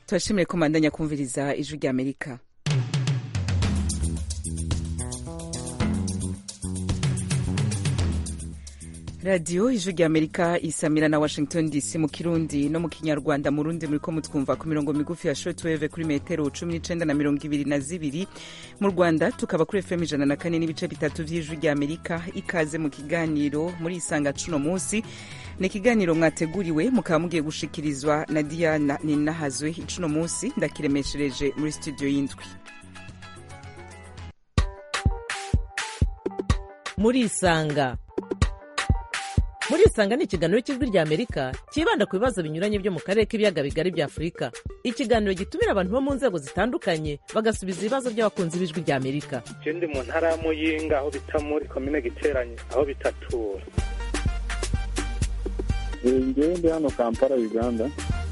turashimire ko mandanya kumviriza ijwi rya amerika radiyo ijwi rya amerika isamira na washington dc mu kirundi no mu kinyarwanda mu rundi muriko mutwumva ku mirongo migufi ya shortwave kuri metero cumi n'icenda na mirongo ibiri na zibiri mu rwanda tukaba kuri fm ijana na kane n'ibice bitatu vy'ijwi rya amerika ikaze mu kiganiro muri isanga cuno munsi ni ikiganiro mwateguriwe mukaba mugiye gushikirizwa na diana ninahazwe icuno munsi ndakiremeshereje muri studio y'indwi muri isanga muri isanga ni ikiganiro cy'ijwi rya amerika cyibanda ku bibazo binyuranye byo mu karere k'ibiyaga bigari bya afurika ikiganiro gitumira abantu bo mu nzego zitandukanye bagasubiza ibibazo by'abakunzi b'ijwi rya amerika je ndi mu ntara ya muyinga aho bita muri komine giteranye aho bitatura ngewe ndi hano kampala uganda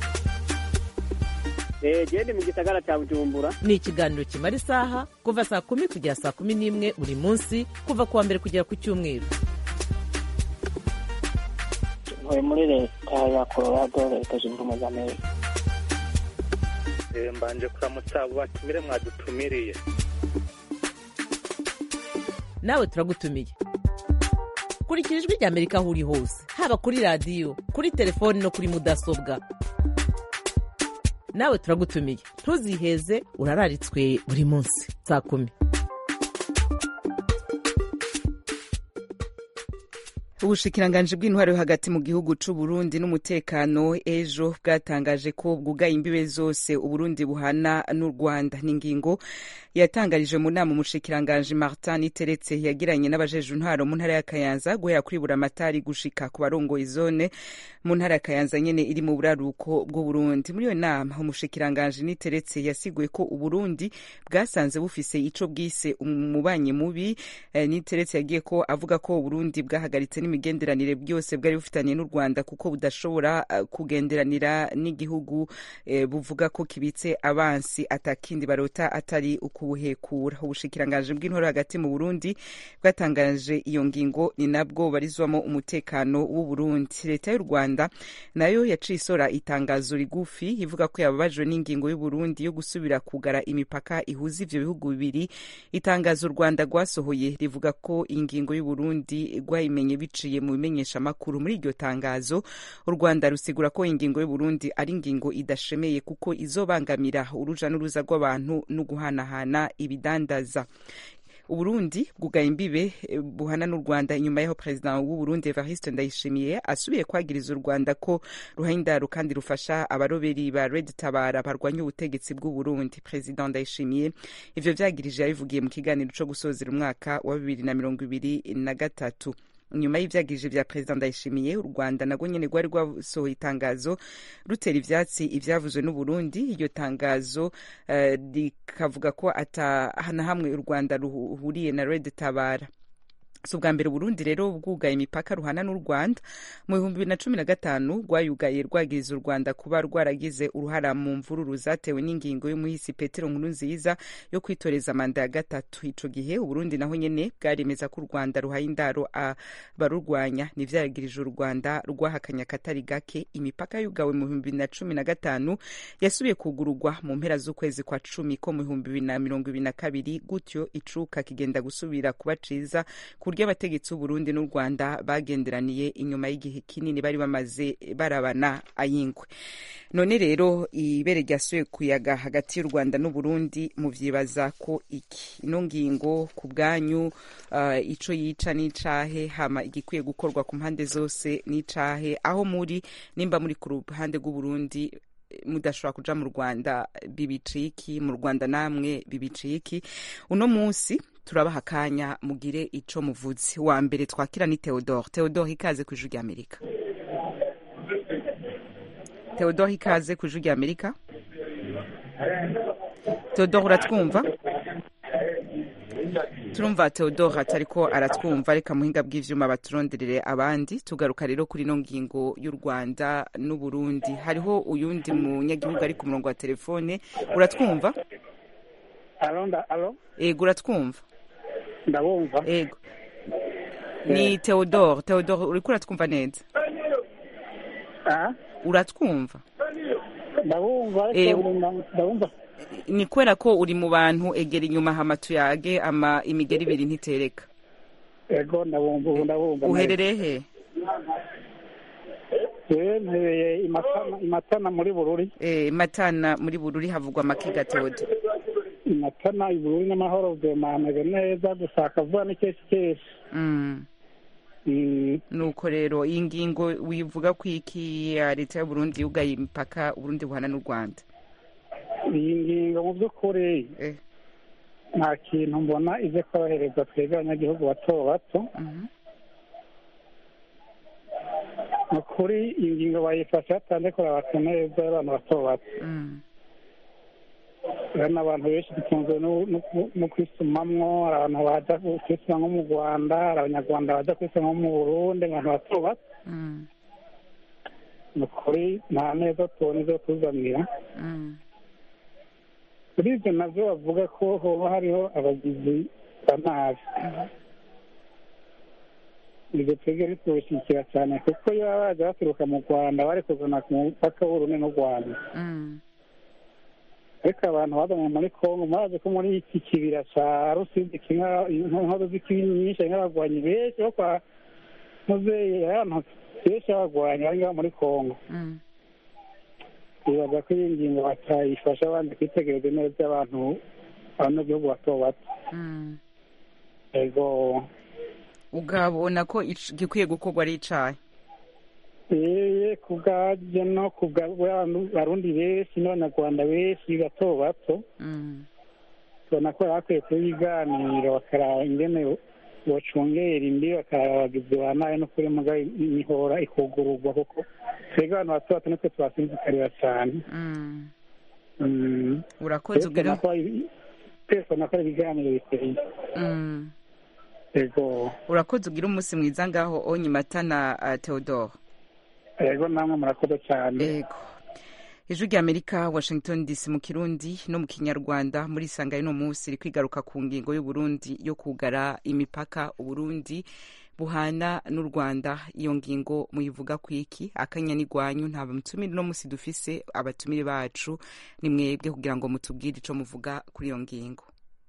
gende mu gisagara cya bujumbura ni ikiganiro kimara isaha kuva saa kumi kugera saa kumi n'imwe buri munsi kuva ku wa mbere kugera ku cyumweru ntuye muri leta ya colorado leta zunze ubumwe za amerika Eh, mbanje kuramutsa abo batumire mwadutumiriye nawe turagutumiye kurikira ijwi rya amerika aho uri hose haba kuri radiyo kuri telefoni no kuri mudasobwa nawe turagutumiye ntuziheze urararitswe buri munsi saa kumi ubushikiranganji bw'intwaro yo hagati mu gihugu c'u Burundi n'umutekano ejo bwatangaje ko bwugaye imbibe zose uburundi buhana n'u rwanda ni ingingo yatangarije mu nama umushikiranganji martin iteretse yagiranye n'abajeje intwaro mu ntara ya kayanza guhera kuri buramatari gushika ku barongoye zone mu ntara ya kayanza nyene iri mu buraruko bw'uburundi muri iyo nama umushikiranganji niteretse yasiguye ko uburundi bwasanze bufise ico bwise umubanyi mubi eh, niteretse yagiye ko avuga ko uburundi bwahagaritse n'imigenderanire byose bwari bufitaniye n'u rwanda kuko budashobora uh, kugenderanira n'igihugu eh, buvuga ko kibitse abansi atakindi barota atari ukubuhekura ubushikiranganji bw'intwaro hagati mu burundi bwatangaje iyo ngingo ni nabwo barizwamo umutekano w'uburundi leta y'u rwanda nayo yaciye isora itangazo rigufi ivuga ko yababajwe n'ingingo y'uburundi yo gusubira kugara imipaka ihuza ivyo bihugu bibiri itangazo u rwanda rwasohoye rivuga ko ingingo y'uburundi rwayimenye biciye mu bimenyeshamakuru muri iryo tangazo u rwanda rusigura ko ingingo y'uburundi ari ingingo idashemeye kuko izobangamira uruja n'uruza rw'abantu no guhanahana ibidandaza uburundi bwugaye imbibe eh, buhana n'u rwanda inyuma y'aho perezida w'uburundi evariste ndayishimiye asubiye kwagiriza u rwanda ko ruha indaro kandi rufasha abaroberi ba red tabara barwanya ubutegetsi bw'uburundi perezida ndayishimiye ivyo vyagirije yabivugiye mu kiganiro co gusozera umwaka wa bibiri na mirongo ibiri na gatatu nyuma y'ivyagirije vya perezida ndayishimiye u rwanda nagwo nyene rwari rwasohoye itangazo rutera ivyatsi ivyavuzwe n'uburundi iryo tangazo eh, rikavuga ko ata na hamwe u rwanda ruhuriye na red tabara si ubwa mbere uburundi rero bwugaye imipaka ruhana n'u rwanda mu bihumbi bibiri na cumi na gatanu rwayugaye rwagiriza u rwanda kuba rwaragize uruhara mu mvururu zatewe n'ingingo y'umuhisi petero nkuru nziza yo kwitoreza manda ya gatatu ico gihe uburundi naho nyene bwaremeza ko u rwanda ruhaye indaro abarurwanya nivyaragirije u rwanda rwahakanye akatari gake imipaka yugawe mu bihumbi bibiri na cumi na gatanu yasubiye kugururwa mu mpera z'ukwezi kwa cumi ko mu bihumbi bibiri na mirongo ibiri na kabiri gutyo icuka kigenda gusubira kuba ciza ku buryo abategetsi b'uburundi n'u rwanda bagenderaniye inyuma y'igihe kinini bari bamaze barabana ayingwe none rero ibere ryasuye kuyaga hagati y'u rwanda n'uburundi muvyibaza ko iki ino ngingo ku bwanyu uh, ico yica n'icahe hama igikwiye gukorwa ku mpande zose n'icahe aho muri nimba muri ku ruhande rw'uburundi mudashobora kuja mu rwanda bibiciki mu rwanda namwe bibiciki uno munsi turabaha akanya mugire ico muvuze wa mbere twakira ni theodore theodore ikaze ku ijwi rya amerika theodore ikaze ku ijwi rya amerika theodore uratwumva turumva theodore atariko aratwumva reka muhinga bw'ivyuma baturonderere abandi tugaruka rero kuri ino ngingo y'u rwanda n'uburundi hariho uyundi munyagihugu ari ku murongo wa telefone uratwumva alo nda alo ego uratwumva ndabumva ego ni theodore theodore uriko uratwumva neza ah uratwumva ndabumva Eh, ariko ndumva- ndabumva ni kubera ko uri mu bantu egera inyuma hama tuyage ama imigeri ibiri ntitereka ego ndabumva ubu ndabumva uherereye he jewe mpereye imatana imatana muri bururi Eh, matana muri bururi havugwa amakiga teode imatana ibururi n'amahoro vema hameze neza gusa akavuga n'ikesi kesi Mm. Mm, nuko rero iyi ngingo wivuga ko iki ya leta y'uburundi yugaye imipaka uburundi buhana n'u rwanda iyi ngingo mu by'ukuri Eh, nta kintu mbona ize korohereza twebwe abanyagihugu bato bato mhm. ni ukuri iyi ngingo bayifashe hatanze kurabata neza y'abantu bato bato Mm. hari n'abantu benshi dutunzwe no- no- no kwisumamwo hari abantu baja kwisuma nko mu rwanda hari abanyarwanda baja kwisuma nko mu burundi abantu bato bato Mm. ni ukuri nta neza tubona izo tuzanira Mm. kuri ibyo navyo bavuga ko hoba hariho abagizi ba nabi ibyo twebwe bitubishyigikira cyane kuko iyo baba baje baturuka mu rwanda bari kuzana ku mupaka w'urundi n'u rwanda Mm. ariko abantu bazanye muri kongo murazi ko muri iki kibira ca rusizi kimwe inkono z'ikibi nyinshi harimo abagwanyi benshi bo kwa muzeyi ahantu benshi b'abagwanyi bari ngaho muri kongo Mm. bibaza ko iyi ngingo batayifasha abandi kwitegereza neza abantu abanyagihugu bato bato Mm. ego ugabona ko ic- gikwiye gukorwa ari icayi yeye ku bwabyo no ku bw'abarundi benshi n'abanyarwanda benshi bato bato Mm. tubona ko bakwiye kubiganira bakaraba ingene bocungera imbi bakaraba abagizi ba nabi no kuri muga imihora ikugururwa kuko twebwe abantu bato bato nitwe tubasinzikarira cyane Mm. Mm. urakoze ubwira twese ubona ko ari ibiganiro biteye Mm. ego urakoze ugira umunsi mwiza ngaho onye matana uh, theodore ego namwe murakoze cyane ego ijwi rya amerika washington dc mu kirundi no mu kinyarwanda muri sanga y'uno munsi iri kwigaruka ku ngingo y'uburundi yo kugara imipaka uburundi buhana n'u rwanda iyo ngingo muyivuga ku iki akanya n'igwanyu nta mutumire uno munsi dufise abatumire bacu ni mwebwe kugira ngo mutubwire ico muvuga kuri iyo ngingo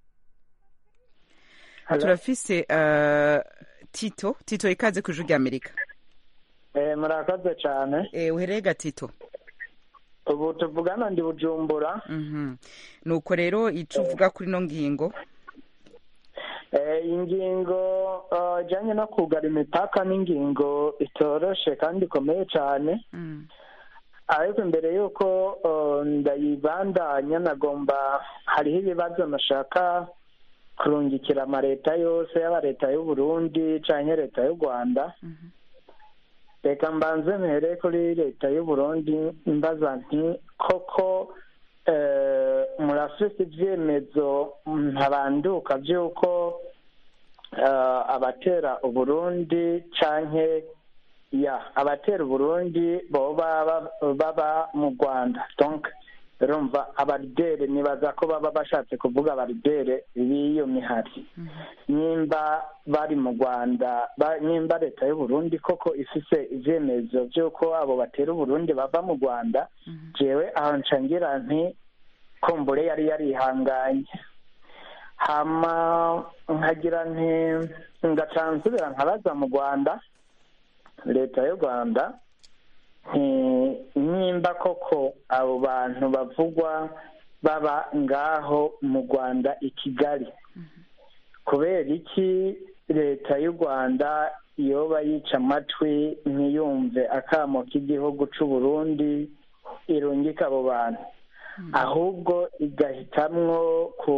turafise uh, tito tito ikaze ku ijwi rya amerika Eh, murakoze cyane eh, uhereye gatito ubu tuvugana ndi bujumbura Mhm. nuko rero ico uvuga kuri ino ngingo Eh, ingingo eh, ijanye no kugara imipaka n'ingingo itoroshe kandi ikomeye cyane Mm. ariko imbere y'uko eh, ndayibandanya nagomba hariho ibibazo nashaka kurungikira amaleta yose yaba leta y'u Burundi canke leta y'u Rwanda Mhm. reka mbanze mpere kuri leta y'u Burundi mbaza nti koko eh, murafise ivyemezo ntabanduka vy'uko eh, abatera uburundi canke ya abatera uburundi boba ba- baba mu rwanda donc urumva abaridere nibaza ko baba bashatse kuvuga abaridere b'iyo mihari nimba bari mu rwanda ba- nimba leta y'uburundi koko ifise ivyemezo vy'uko abo batera uburundi bava mu rwanda jewe aho ncangira nti kumbure yari yarihanganye hama nkagira nti ngaca nsubira nkabaza mu rwanda leta y'u rwanda nti nimba koko abo bantu bavugwa baba ngaho mu rwanda i kigali kubera iki leta y'u rwanda yoba yica amatwi ntiyumve akamo k'igihugu c'u burundi irungika abo bantu ahubwo igahitamwo ku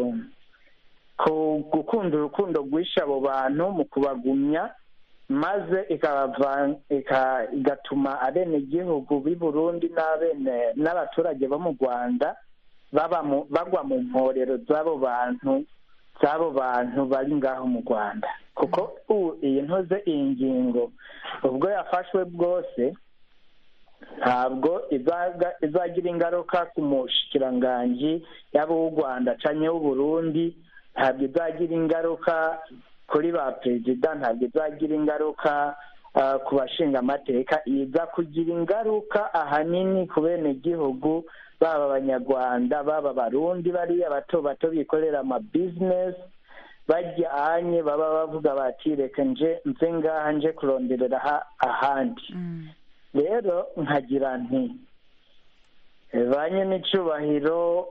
ku gukunda urukundo rwishe abo bantu mu kubagumya maze ikabava ika- igatuma abenegihugu b'i burundi n'abene n'abaturage bo mu rwanda baba mu bagwa mu mporero z'abo bantu z'abo bantu bari ngaho mu rwanda kuko ubu iyi ntoze iyi ngingo ubwo yafashwe bwose ntabwo izaga- izagira ingaruka ku mushikiranganji yaba uw'u rwanda canke w'uburundi ntabwo izagira ingaruka kuri ba perezida ntabwo izagira ingaruka ah, ku bashinga amateka iza kugira ingaruka ahanini ku benegihugu baba abanyarwanda baba abarundi bariya bato bato bikorera amabizinesi bajyanye baba bavuga bati reka nje nze ngaha nje kuronderera aha- ahandi rero nkagira nti eh, ba n'icyubahiro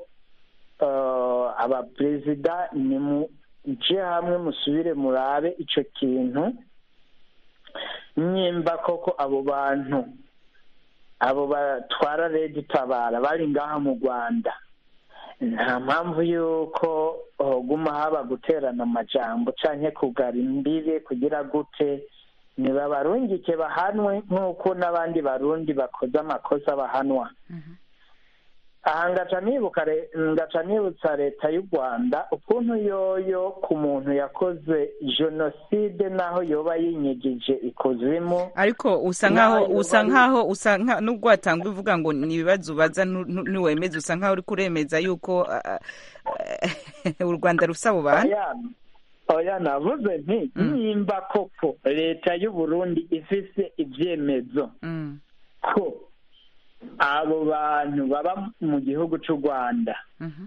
abaperezida ni muje hamwe musubire murabe icyo kintu nimba koko abo bantu abo batwara redi tabara bari ngaha mu rwanda nta mpamvu y'uko hoguma haba guterana amajambo cyangwa kugara imbibe kugira gute ntibabarungike bahanwe nk'uko n'abandi barundi bakoze amakosa bahanwa aha ngaca nibuka re- ngaca nibutsa leta y'u rwanda ukuntu yoyo ku muntu yakoze jenoside n'aho yoba yinyigije ikuzimu ariko usa nkaho Nayo usa bari- nkaho usa nka nubwo watanga uvuga ngo ni ibibazo ubaza ntu- ntu- ntiwemeze usa nkaho uri kuremeza yuko ah, ah, u rwanda rusa abo bantu oya oya navuze nti nimba koko leta y'u burundi ifise ibyemezo Mm, ko abo bantu baba mu gihugu cy'u rwanda mhm,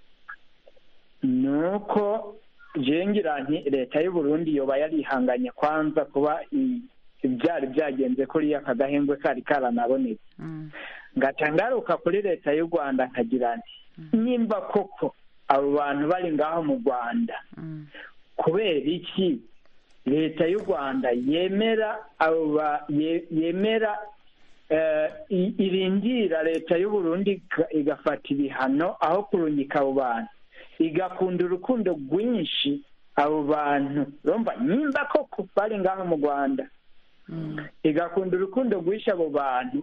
ni uko jengira nti leta y'u burundi yoba yarihanganye kwanza kuba i- ibyari byagenze kuriya aka gahembwe kari karanabonetse mm, ngaca ngaruka kuri leta y'u rwanda nkagira nti nimba koko abo bantu bari ngaho mu rwanda mm, kubera iki leta y'u rwanda yemera abo ba- ye- yemera eh, i- irindira leta y'u burundi iga- igafata ibihano aho kurungika abo bantu igakunda urukundo rwinshi abo bantu urumva nimba koko bari ngaho mu rwanda mm, igakunda urukundo rwinshi abo bantu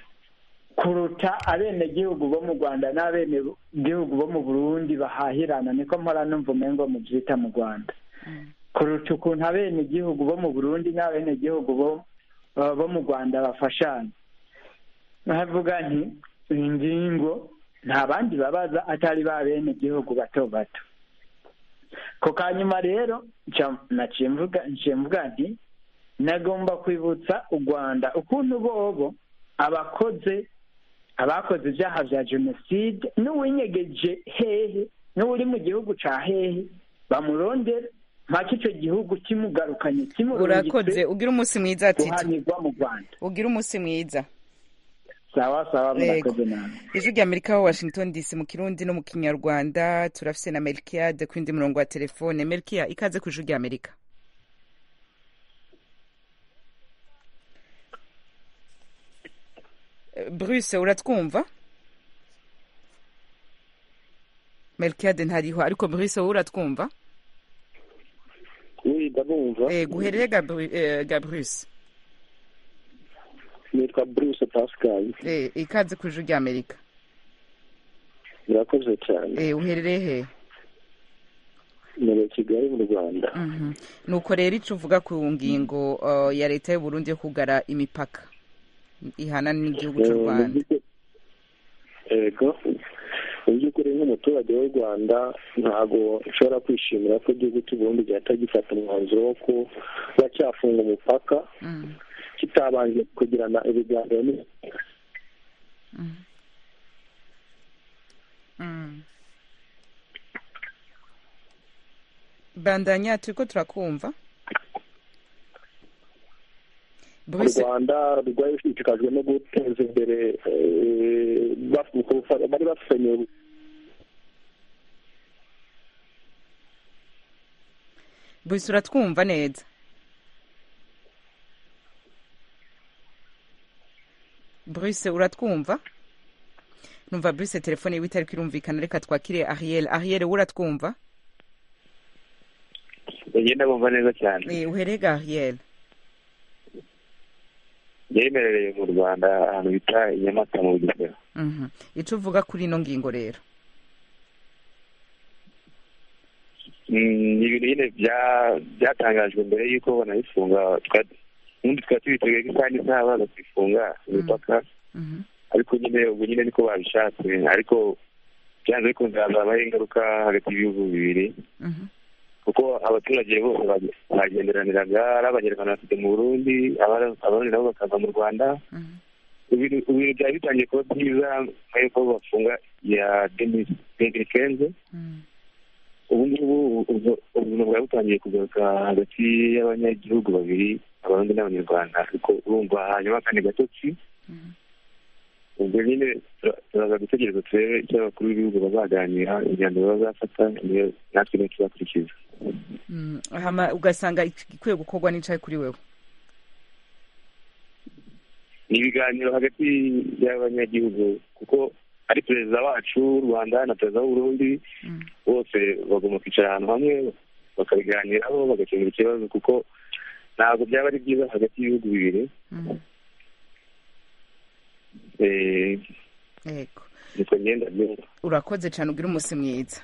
kuruta abenegihugu bo mu rwanda n'abenegihugu bo mu burundi bahahirana niko mpora numva umengo mu byita mu rwanda kuruta ukuntu abenegihugu bo mu burundi n'abenegihugu bo uh, bo mu rwanda bafashanya nkavuga nti iyi ngingo nta bandi babaza atari ba benegihugu bato bato ku kanyuma rero nca- naciye mvuga nciye mvuga nti nagomba kwibutsa u rwanda ukuntu bobo abakoze abakoze ibyaha bya jenoside n'uwinyegeje hehe n'uri mu gihugu ca hehe bamurondera mpaka icyo gihugu kimugarukanye urakoze kimurungitse ugira umunsi mwiza tito guhanirwa mu rwanda ugira umunsi mwiza sawa sawa Yego. murakoze nawe ijwi rya amerika ho washington dc mu kirundi no mu kinyarwanda turafise na melkiade ku yindi murongo wa telefone melkia ikaze ku ijwi rya amerika Eh, bruce uratwumva melkiade ntariho ariko bruce wowe uratwumva oui ndabumva eh, guherere Gabru- eh, ga bruce nitwa bruce pascal eh, ikaze ku ijwi rya amerika murakoze cyane eh, uherereye he muri kigali mu rwanda Mhm. nuko rero icyo uvuga ku ngingo uh, ya leta y'u Burundi yo kugara imipaka ihana n'igihugu cy'u Eh, mu rwanda by'ukuri- yego mu by'ukuri nk'umuturage w'u rwanda ntabwo nshobora kwishimira ko igihugu cy'u burundi gihita gifata umwanzuro wo kuba cyafunga umupaka Mm, kitabanje kugirana ibiganiro n- mm. bandanya turiko turakumva u Bruce rwanda rwari rushishikajwe no guteza imbere eh, baf- kufa- bari bafitanye Bruce uratwumva neza Bruce uratwumva numva Bruce telefone yiwe itariko irumvikana reka twakire Ariel Ariel wowe uratwumva bagenda bumva neza cyane eh, uherega Ariel yemerereye mu rwanda ahantu bita i nyamata mu bugesera Mhm. ico uvuga kuri ino ngingo rero Mm, ni ibintu nyine bya- byatangajwe mbere y'uko banabifunga twa- ubundi twari tubiteguye ko isaha n'isaha baza kubifunga imipaka Mhm. ariko nyine ubu nyine niko babishatse ariko byanze bikunze hazabaho ingaruka hagati y'ibihugu bibiri Mhm. kuko abaturage bose bage- bagenderaniraga ari abanyarwanda bafite mu burundi abari- abarundi nabo bakaza mu rwanda Mhm. ibintu ibintu byari bitangiye kuba byiza nyuma y'uko bafunga ya demiri kenze Mhm. ubu ngubu ubwo- ubuzima bwari butangiye kugaruka hagati y'abanyagihugu babiri abarundi n'abanyarwanda ariko urumva hanyuma akandi gatotsi Mhm. ubwo nyine tura- turaza gutegereza turebe icyo abakuru b'ibihugu bazaganira imyanzuro bazafata niyo natwe niyo tuzakurikiza Mm, hama ugasanga ikwiye gukorwa n'icaye kuri wewe ni ibiganiro hagati y'abanyagihugu kuko ari perezida wacu w'u rwanda na perezida w'uburundi Mm. bose bagomba kwicara ahantu hamwe bakabiganiraho bagakemura ikibazo kuko ntabwo byaba ari byiza hagati y'ibihugu bibiri Mhm. Eh, yego niko ngenda byumva urakoze cyane ugira umunsi mwiza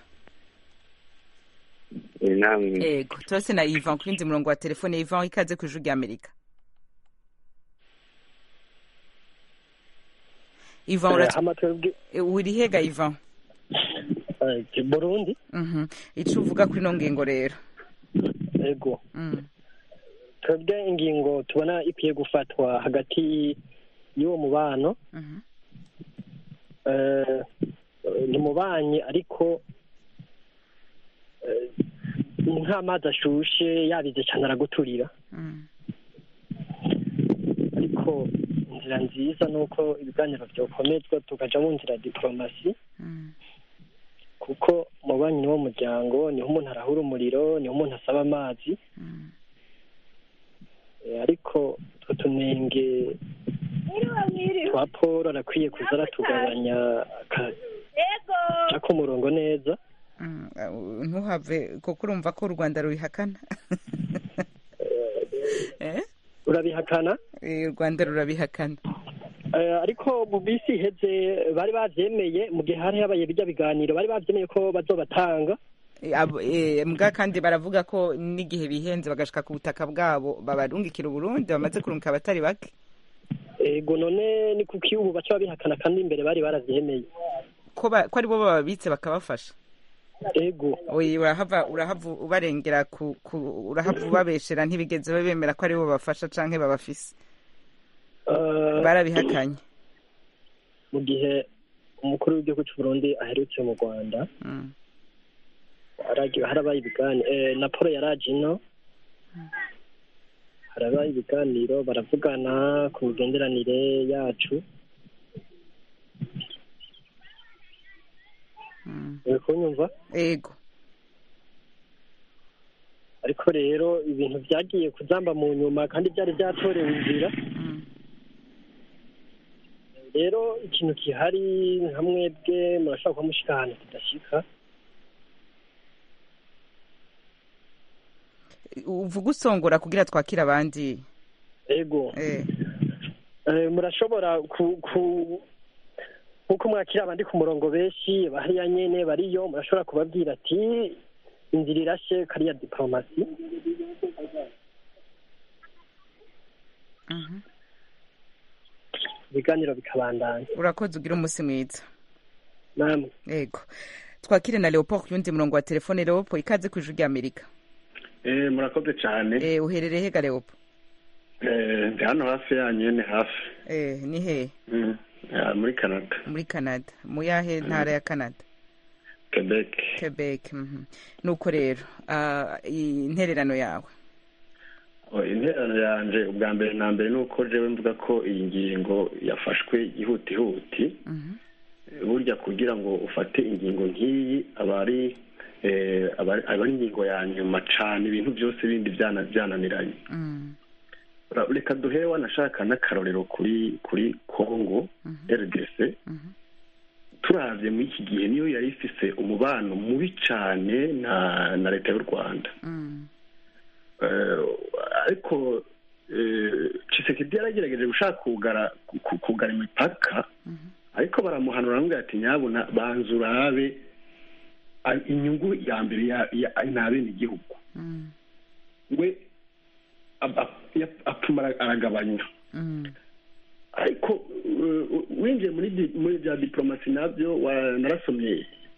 Eh, namwe yego turase na ivan ku yindi murongo wa telefone ivan ikaze ku ijuru rya amerika ivan uratu- hama twebwe eh, uri hega ivan eh, burundi Mhm. ico uvuga kuri ino ngingo rero ego Mm. twebwe ingingo tubona ikwiye gufatwa hagati y'uwo mubano Mhm. eh, ni mubanye ariko eh, nk'amazi ashushe yabize cyane araguturira Mm. ariko inzira nziza ni uko ibiganiro byokomezwa tukaja mu nzira ya diporomasi Mm. kuko umubanyi ni wo muryango niho umuntu arahura umuriro niho umuntu asaba amazi Mm. Eh, ariko utwo tunenge twa paul arakwiye kuza aratugabanya akaca ku murongo neza Mm. Uh, ntuhave kuko urumva ko u rwanda rubihakana Eh? urabihakana Eh, u rwanda rurabihakana Eh, ariko mu bisi iheze bari bavyemeye mu gihe hari habaye bijya biganiro bari bavyemeye ko bazobatanga Eh, abo- eh, mbwa kandi baravuga ko n'igihe bihenze bagashika ku butaka bwabo babarungikira uburundi bamaze kurungika abatari bake ego none ni kuki ubu baca babihakana kandi imbere bari baravyemeye ko ba- ko ari bo bababitse bakabafasha ego oyi urahava urahava ubarengera ku, ku urahava ubabeshera ntibigeze bemera ko ari bo bafasha canke babafise Eh, barabihakanye mu gihe umukuru w'igihugu cy'u Burundi aherutse mu Rwanda Mm. haragiye harabaye ibiganiro eh, na Paul yaraje ino harabaye ibiganiro baravugana ku migenderanire yacu Mm. uri kunyumva ego ariko rero ibintu byagiye kuzamba mu nyuma kandi byari byatorewe inzira Mm. rero ikintu gihari nka mwebwe murashobora kuba mushika ahantu kidashika uvuga usongora kugira twakire abandi ego eh. Eh, murashobora ku ku nkuko mwakira abandi ku murongo benshi bahariya nyene bariyo murashobora kubabwira ati inzira irashe kariya diplomasi Mhm. ibiganiro bikabandanya urakoze ugira umunsi mwiza namwe ego twakire na leopold ku yundi murongo wa telefone leopold ikaze ku ijuru rya amerika Eh, murakoze cyane eh, uherereye hega leopold Eh, ndi hano hafi yanyu ni hafi eh, ni hehe Mm, ah, muri canada muri canada mu yahe ntara ya canada quebec quebec mhm. nuko rero ah, intererano yawe Oh, interano yanje ubwa mbere na mbere ni uko jewe mvuga ko iyi ngingo yafashwe ihutihuti Mhm. burya kugira ngo ufate ingingo nk'iyi aba ari eh, aba ari- aba ari ingingo ya nyuma cane ibintu byose bindi byana- byananiranye Mm. Ra- reka duhere wanashaka n'akarorero kuri kuri congo rdc Mhm. turavye muri iki gihe niyo yari ifise umubano mubi cane na na leta y'u rwanda Mm. Eh, ariko eh, Tshisekedi yaragerageje gushaka kugara ku- kugara imipaka Mhm. ariko baramuhanura baramubwira ati nyabuna banza urabe a- inyungu ya mbere ya- ya- ni abenegihugu Mm. we ab- ab- ya- apfuma ara- aragabanya Mm. ariko uh, winjiye muri di- muri bya diplomasi nabyo wa- narasomye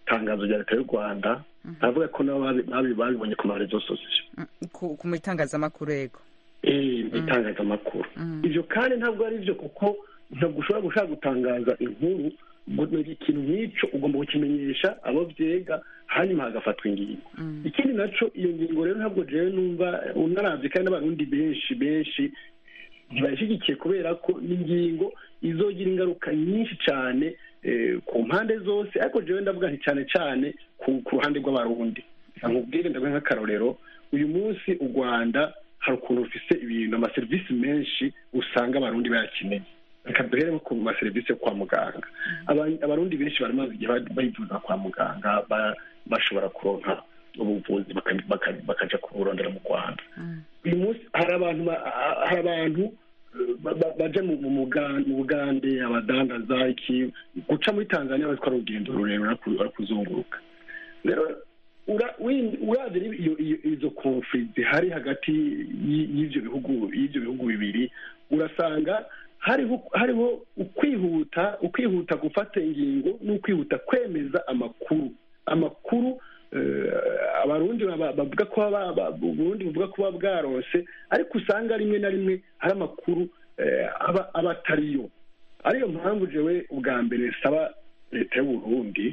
tangazo rya leta y'u rwanda avuga ko nabo babi- babi- babibonye ku marezo sosiyo Mm, ku ku mitangazamakuru yego eh mu itangazamakuru ibyo kandi ntabwo ari byo kuko ntabwo ushobora gushaka gutangaza inkuru ngo ni ikintu nk'icyo ugomba kukimenyesha abo byega hanyuma hagafatwa ingingo ikindi naco iyo ngingo rero ntabwo jewe numva unaravye kandi n'abarundi benshi benshi ntibayishyigikiye kubera ko ni ingingo izogira ingaruka nyinshi cyane eh, ku mpande zose ariko jewe ndavuga nti cyane cyane ku ku ruhande rw'abarundi nkubwire ndavuga nk'akarorero uyu munsi u rwanda hari ukuntu rufise ibintu amaserivisi menshi usanga abarundi bayakeneye reka duhere nko ku maserivisi yo kwa muganga Aba- abarundi benshi baramaze igihe ba- bayivuza kwa muganga ba- bashobora kuronka ubuvuzi baka- baka- bakaja kuburondera mu rwanda uyu munsi hari abantu ba- hari abantu eh, ba- ba- baja mu mu Muga- mu bugande abadandaza iki guca muri tanzania batwara urugendo rurerure ari ku- ari kuzunguruka rero ura- win- uravye rero iyo- iyo- izo konfli zihari hagati y- y'ivyo bihugu y'ivyo bihugu bibiri urasanga hariho hariho ukwihuta ukwihuta gufata ingingo n'ukwihuta kwemeza amakuru amakuru eh, abarundi baba- bavuga ko baba- ba- uburundi buvuga ko buba bwarose ariko usanga rimwe na rimwe hari amakuru eh, aba aba atariyo ariyo mpamvu jewe ubwa mbere saba leta y'uburundi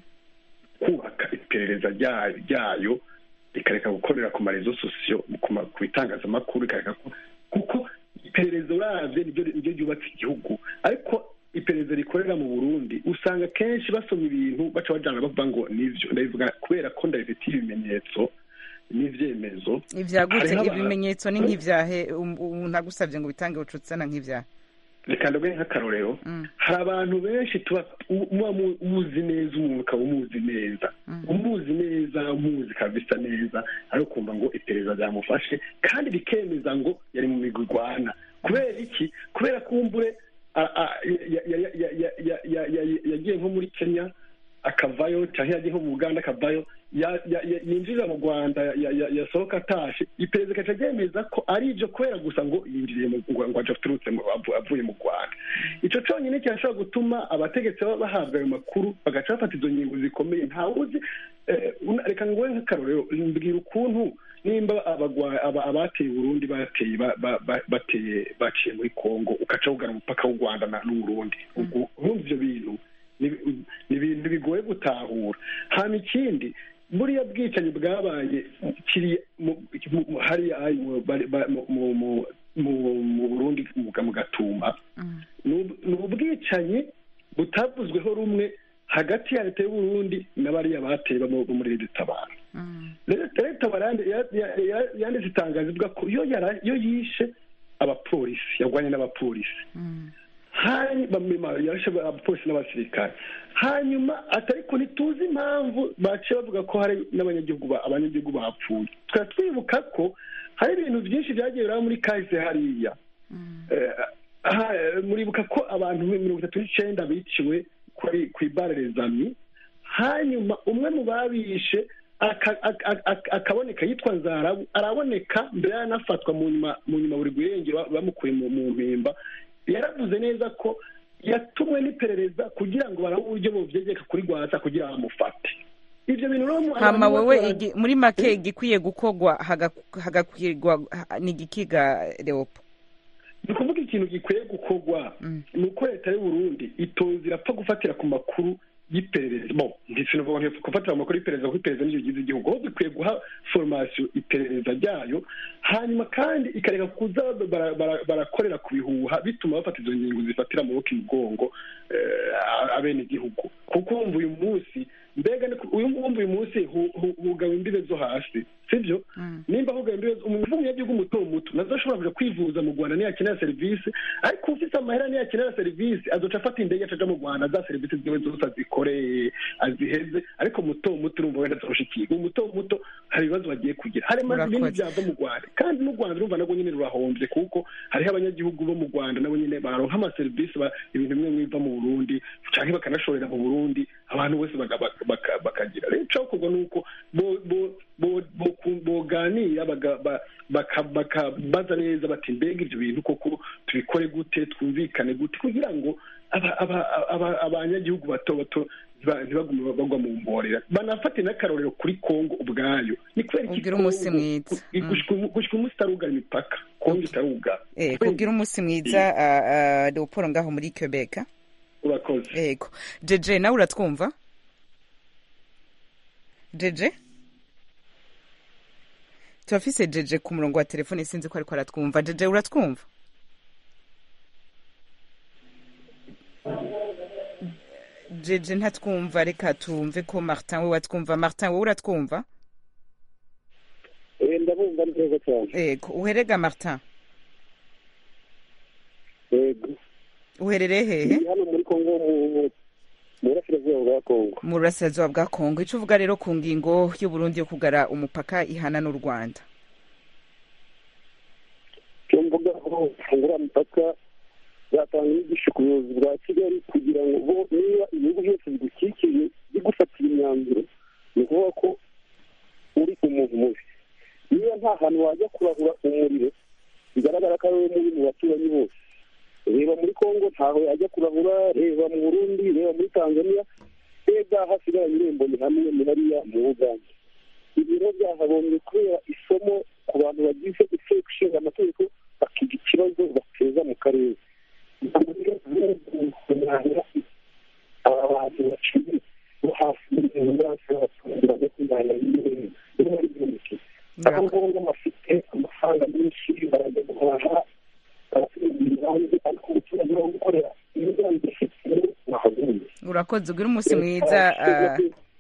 kubaka iperereza rya- ryayo rikareka gukorera ku marezo sosiyo ku ma- ku bitangazamakuru rikareka ku- kuko iperereza uravye niryo niryo ryubatse igihugu ariko iperereza rikorera mu burundi usanga kenshi basoma ibintu baca bajana bavuga ngo nivyo ndabivuga kubera ko ndabifitiye ibimenyetso n'ivyemezo ivyagutse Hariho aba- ibimenyetso ni nk'ivyahe Um- umuntu agusavye ngo bitange ucutsana nk'ivyahe reka ndavuge nk'akarorero hari abantu benshi tuba u- muba mu- muzi neza umuntu ukaba umuzi neza umuzi neza umuzi kabisa neza ariko ukumva ngo iperereza ryamufashe kandi rikemeza ngo yari mu migwi igwana kubera iki kubera kumbure a- a- ya- ya- ya- ya- ya- ya- ya- yagiye nko muri kenya akavayo cyangwa yagiye nko mu uganda akavayo ya- ya- ya- yinjirira mu rwanda ya- ya- yasohoka atashe iperereza igaca ryemeza ko ari ibyo kubera gusa ngo yinjiriye mu ngo ngo aje aturutse mu- avu- avuye mu rwanda icyo cyonyine kirashobora gutuma abategetsi baba bahabwa ayo makuru bagaca bafata izo ngingo zikomeye ntawuzi eh, una- reka nguhe nk'akarorero mbwira ukuntu nimba abagwa- aba- abateye uburundi bateye ba- ba- ba- bateye baciye muri kongo ugaca wugana umupaka w'u rwanda na- n'uburundi ubwo urumva ivyo bintu ni ni ibintu bigoye gutahura hama ikindi buriya bwicanyi bwabaye kiri mu- mu- mu- hariya ayi mu- bari- ba- mu- mu- mu- mu- mu burundi mu mu gatumba ni ub- ni ubwicanyi butavuzweho rumwe hagati ya leta y'uburundi n'abariya bateye bo mu- bo muri leta tabara leta leta barande- ya- ya- ya- yanditse itangazo ivuga ko iyo yara- iyo yishe abapolisi yarwanye n'abapolisi hanyuma yarashe abapolisi n'abasirikare hanyuma atariko ntituzi impamvu baciye bavuga ko hari n'abanyagihugu ba- abanyagihugu bapfuye tukaba twibuka ko hari ibintu byinshi byagiye biraba muri kahise hariya Eh, aha, eh, muribuka ko abantu mirongo itatu n'icenda biciwe kuri ku ibare rezami hanyuma umwe mu babishe aka- aka- aka- akaboneka yitwa nzarabu araboneka mbere yanafatwa mu nyuma mu nyuma buri guhengera bamukuye mu mu mpimba yaravuze neza ko yatumwe n'iperereza kugira ngo barabe uburyo bovyegeka kuri rwasa kugira bamufate ivyo bintu rero mu- hama abantu wewe bose igi- muri make igikwiye gukorwa haga- hagakwirwa ha- ni igikiga leopo ni ukuvuga ikintu gikwiye gukorwa ni uko leta y'uburundi itoza irapfa gufatira ku makuru y'iperereza bo ndetse no gufatira ku makuru y'iperereza kuko iperereza niryo rigize igihugu aho dukwiye guha formasiyo iperereza ryayo hanyuma kandi ikareka kuza bara- bara- barakorera ku bihuha bituma bafata izo ngingo zifatira amaboko imugongo eh, abenegihugu kuko wumva uyu munsi mbega ni ku- uyu wumva uyu munsi hu- hu- hugawe imbibe zo hasi sibyo nimba hugawe imbibe zo- umuntu w'umunyagihugu muto muto nazo ashobora kuja kwivuza mu rwanda niyakenera serivisi ariko ufite amahera niyakenera serivisi azoca afata indege acaja mu rwanda za serivisi ziwe zose azikoreye aziheze ariko muto muto urumva wenda azoshikiye uwo muto muto hari ibibazo bagiye kugira hari maze ibindi Urakoze. byava mu rwanda kandi n'u rwanda urumva nabwo nyine rurahombye kuko hariho abanyagihugu bo mu rwanda nabo nyine baronka amaserivisi ba- ibintu bimwe biva mu burundi cyangwa bakanashorera mu burundi abantu bose baga- baka- baka- bakagira rero icokorwa ni uko bo- bo- bo- bo- ku- boganira baga- ba- baka- bakabaza neza bati mbega ibyo bintu koko tubikore gute twumvikane gute kugira ngo aba- aba- aba- abanyagihugu bato bato ntiba- ntibagume bagwa mu mborera banafate n'akarorero kuri kongo ubwayo ni kubera iki Ugire umunsi Kongo- mwiza. Mm. gushika umu- gushika umunsi itarugara imipaka kongo itarugara Eh, kugira umunsi mwiza ah, ah, leopold ngaho muri quebec ah? urakoze yego jeje nawe uratwumva jeje turafise jeje ku murongo wa telefone sinzi ko ariko aratwumva jeje uratwumva jeje ntatwumva reka tumve ko martin we watwumva martin wowe uratwumva Eh, ndabumva neza cyane yego uherega martin yego uherereye hehe ndi hano muri kongo mu- mu- mu burasirazuba bwa kongo mu burasirazuba bwa kongo icyo uvuga rero ku ngingo y'uburundi yo kugara umupaka ihana n'u rwanda icyo mvuga aho bafungura imipaka zatanga inyigisho ku buyobozi bwa kigali kugira ngo bo niba ibihugu byose bigukikije bigufatira imyanzuro ni ukuvuga ko uri umuntu mubi niba nta hantu wajya kurahura umuriro bigaragara ko ari wowe mubi mu baturanyi bose reba muri kongo ntaho yajya kurahura reba mu burundi reba muri tanzania reba hasigaranye irembo ni hamwe ni hariya mu uganda ibiro byahagombye kubera isomo ku bantu bagize inteko ishinga amategeko bakiga ikibazo bateza mu karere aba bantu baciye bo hasi baturage kumenya aho ngombwa bafite amafaranga menshi barajya guhaha barasubira hanze ariko umuturage wo gukorera imigambi ifite wahagombye urakoze ugire umunsi mwiza ah,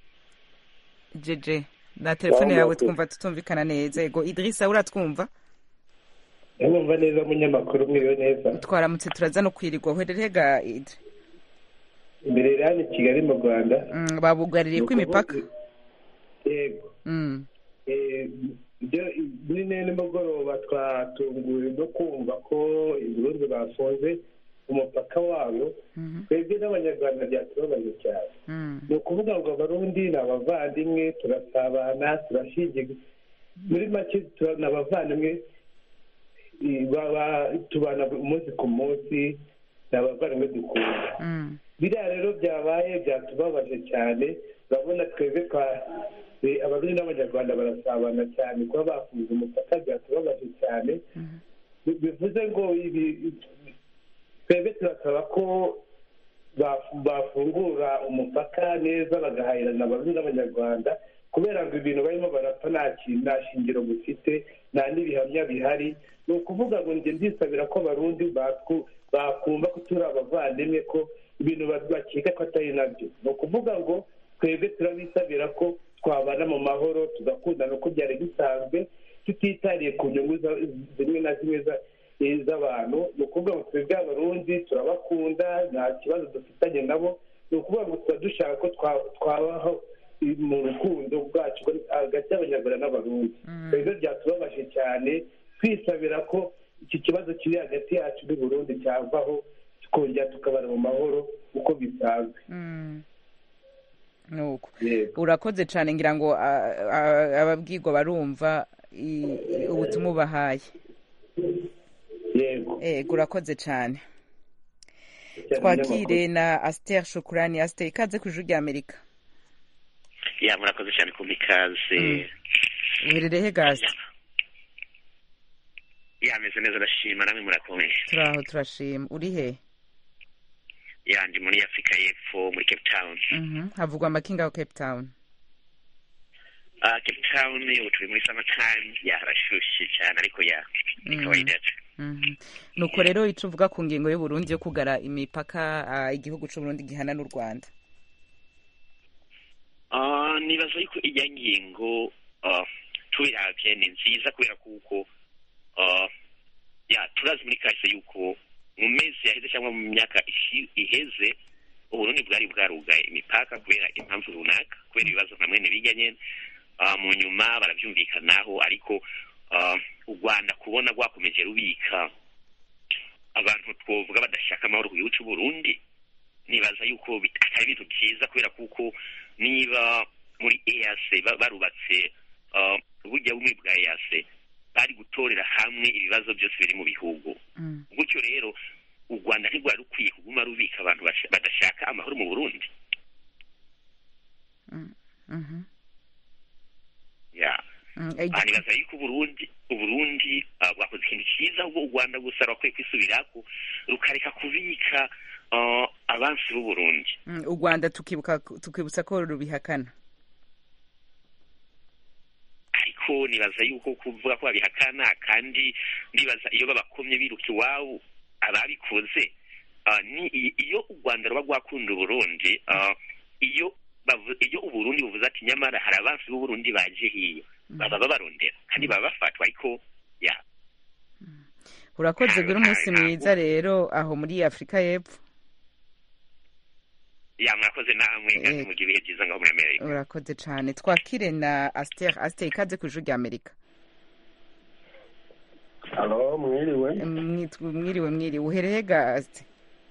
jeje na telefone yawe twumva tutumvikana neza yego idirisa uratwumva ndabumva neza umunyamakuru mwiriwe neza twaramutse turaza no kwirirwa uherereye ga idri imbere rero i kigali mu rwanda Mm, babugaririye ko imipaka yego Mm, Eh, ibyo muri ne nimugoroba twatunguwe no kumva ko ibirundi bafunze umupaka wabo mhm, twebwe n'abanyarwanda byatubabaje cyane mm, ni ukuvuga ngo abarundi ni abavandimwe turasabana turashingiye muri make tura- ni abavandimwe eh, baba- tubana umunsi ku munsi ni abavandimwe dukunda mm, biriya rero byabaye byatubabaje cyane urabona twebwe twa eh, abarundi n'abanyarwanda barasabana cyane kuba bafunze umupaka byatubabaje cyane mhm. Bi- bivuze ngo ibi twebwe turasaba ko baf- bafungura umupaka neza bagahahirana abarundi n'abanyarwanda kubera ngo ibintu barimo barapfa nta kintu nta shingiro bifite nta n'ibihamya bihari ni ukuvuga ngo njye ndisabira ko abarundi batwu- bakumva ko turi abavandimwe ko ibintu ba- bakeka ko atari nabyo ni ukuvuga ngo twebwe turabisabira ko twabana mu mahoro tugakundana uko byari bisanzwe tutitariye ku nyungu za- zimwe na zimwe za- eh, z'abantu ni ukuvuga ngo twebwe abarundi turabakunda nta kibazo dufitanye nabo ni ukuvuga ngo tuba dushaka ko twa- twabaho eh, mu rukundo bwacu hagati y'abanyarwanda n'abarundi rero byatubabaje cyane twisabira ko iki kibazo kiri hagati yacu n'uburundi cyavaho tukongera tukabana mu mahoro uko bisanzwe Mm. nuko yego urakoze cyane ngira ngo ah, ah, ababwirwa barumva i- i- ubutumwa ubahaye yego yego urakoze cyane Cyane twakire na asiteri shukurani asiteri ikaze ku ijuru ry'amerika ya murakoze cyane kumva ikaze uherereye gaze ya meze neza ndashima namwe murakomeye turaho turashima uri he ya ndi muri afurika y'epfo muri cape town Mhm. havugwa amakinga ya cape town Ah, cape town ubu turi muri summer time ya harashyushye cyane ariko ya ni Mhm. kawaida Mhm. nuko rero icyo uvuga ku ngingo y'uburundi yo kugara imipaka ah, igihugu cy'uburundi gihana n'u rwanda Ah, nibaza yuko ijya ngingo ah, tubiravye ni nziza kubera kuko ah, ya turazi muri kahise yuko mu mezi yaheze cyangwa mu myaka ishi- iheze uburundi bwari bwarugaye imipaka kubera impamvu runaka kubera ibibazo nka mwene bijya nyene Ah, mu nyuma barabyumvikanaho ariko ah, u rwanda kubona rwakomeje rubika abantu twovuga badashaka amahoro ku gihugu cy'uburundi nibaza yuko bit- atari ibintu byiza kubera kuko niba muri EAC ba- barubatse ah, uburyo bumwe bwa EAC bari gutorera hamwe ibibazo byose biri mu bihugu gutyo rero u rwanda ntirwari rukwiye kuguma bazobika abantu basha- badashaka amahoro mu burundi Mhm. ya Mm, eh, aha nibaza yuko uburundi uburundi ah, bwakoze ikintu cyiza ahubwo u rwanda gusa rwakwiye kwisubirako rukareka kubika ah, abansi b'uburundi mm, u rwanda tukibuka tukibutsa ko rubihakana ariko nibaza yuko kuvuga ko babihakana kandi nibaza iyo babakomye biruka iwabo ababikoze ah, ni i- iyo u rwanda ruba rwakunda uburundi ah, iyo bavu- iyo uburundi buvuze ati nyamara hari abansi b'uburundi baje hiyo baba babarondera kandi baba bafatwa ariko ya urakoze gira umunsi mwiza rero aho muri afurika y'epfo ya mwakoze namwe kandi Eh. mugira ibihe byiza ngaho muri amerika urakoze cyane twakire na asiteri asiteri ikaze ku ijuru rya amerika halo mwiriwe Mwitwa- mwiriwe mwiriwe uhereye ga asite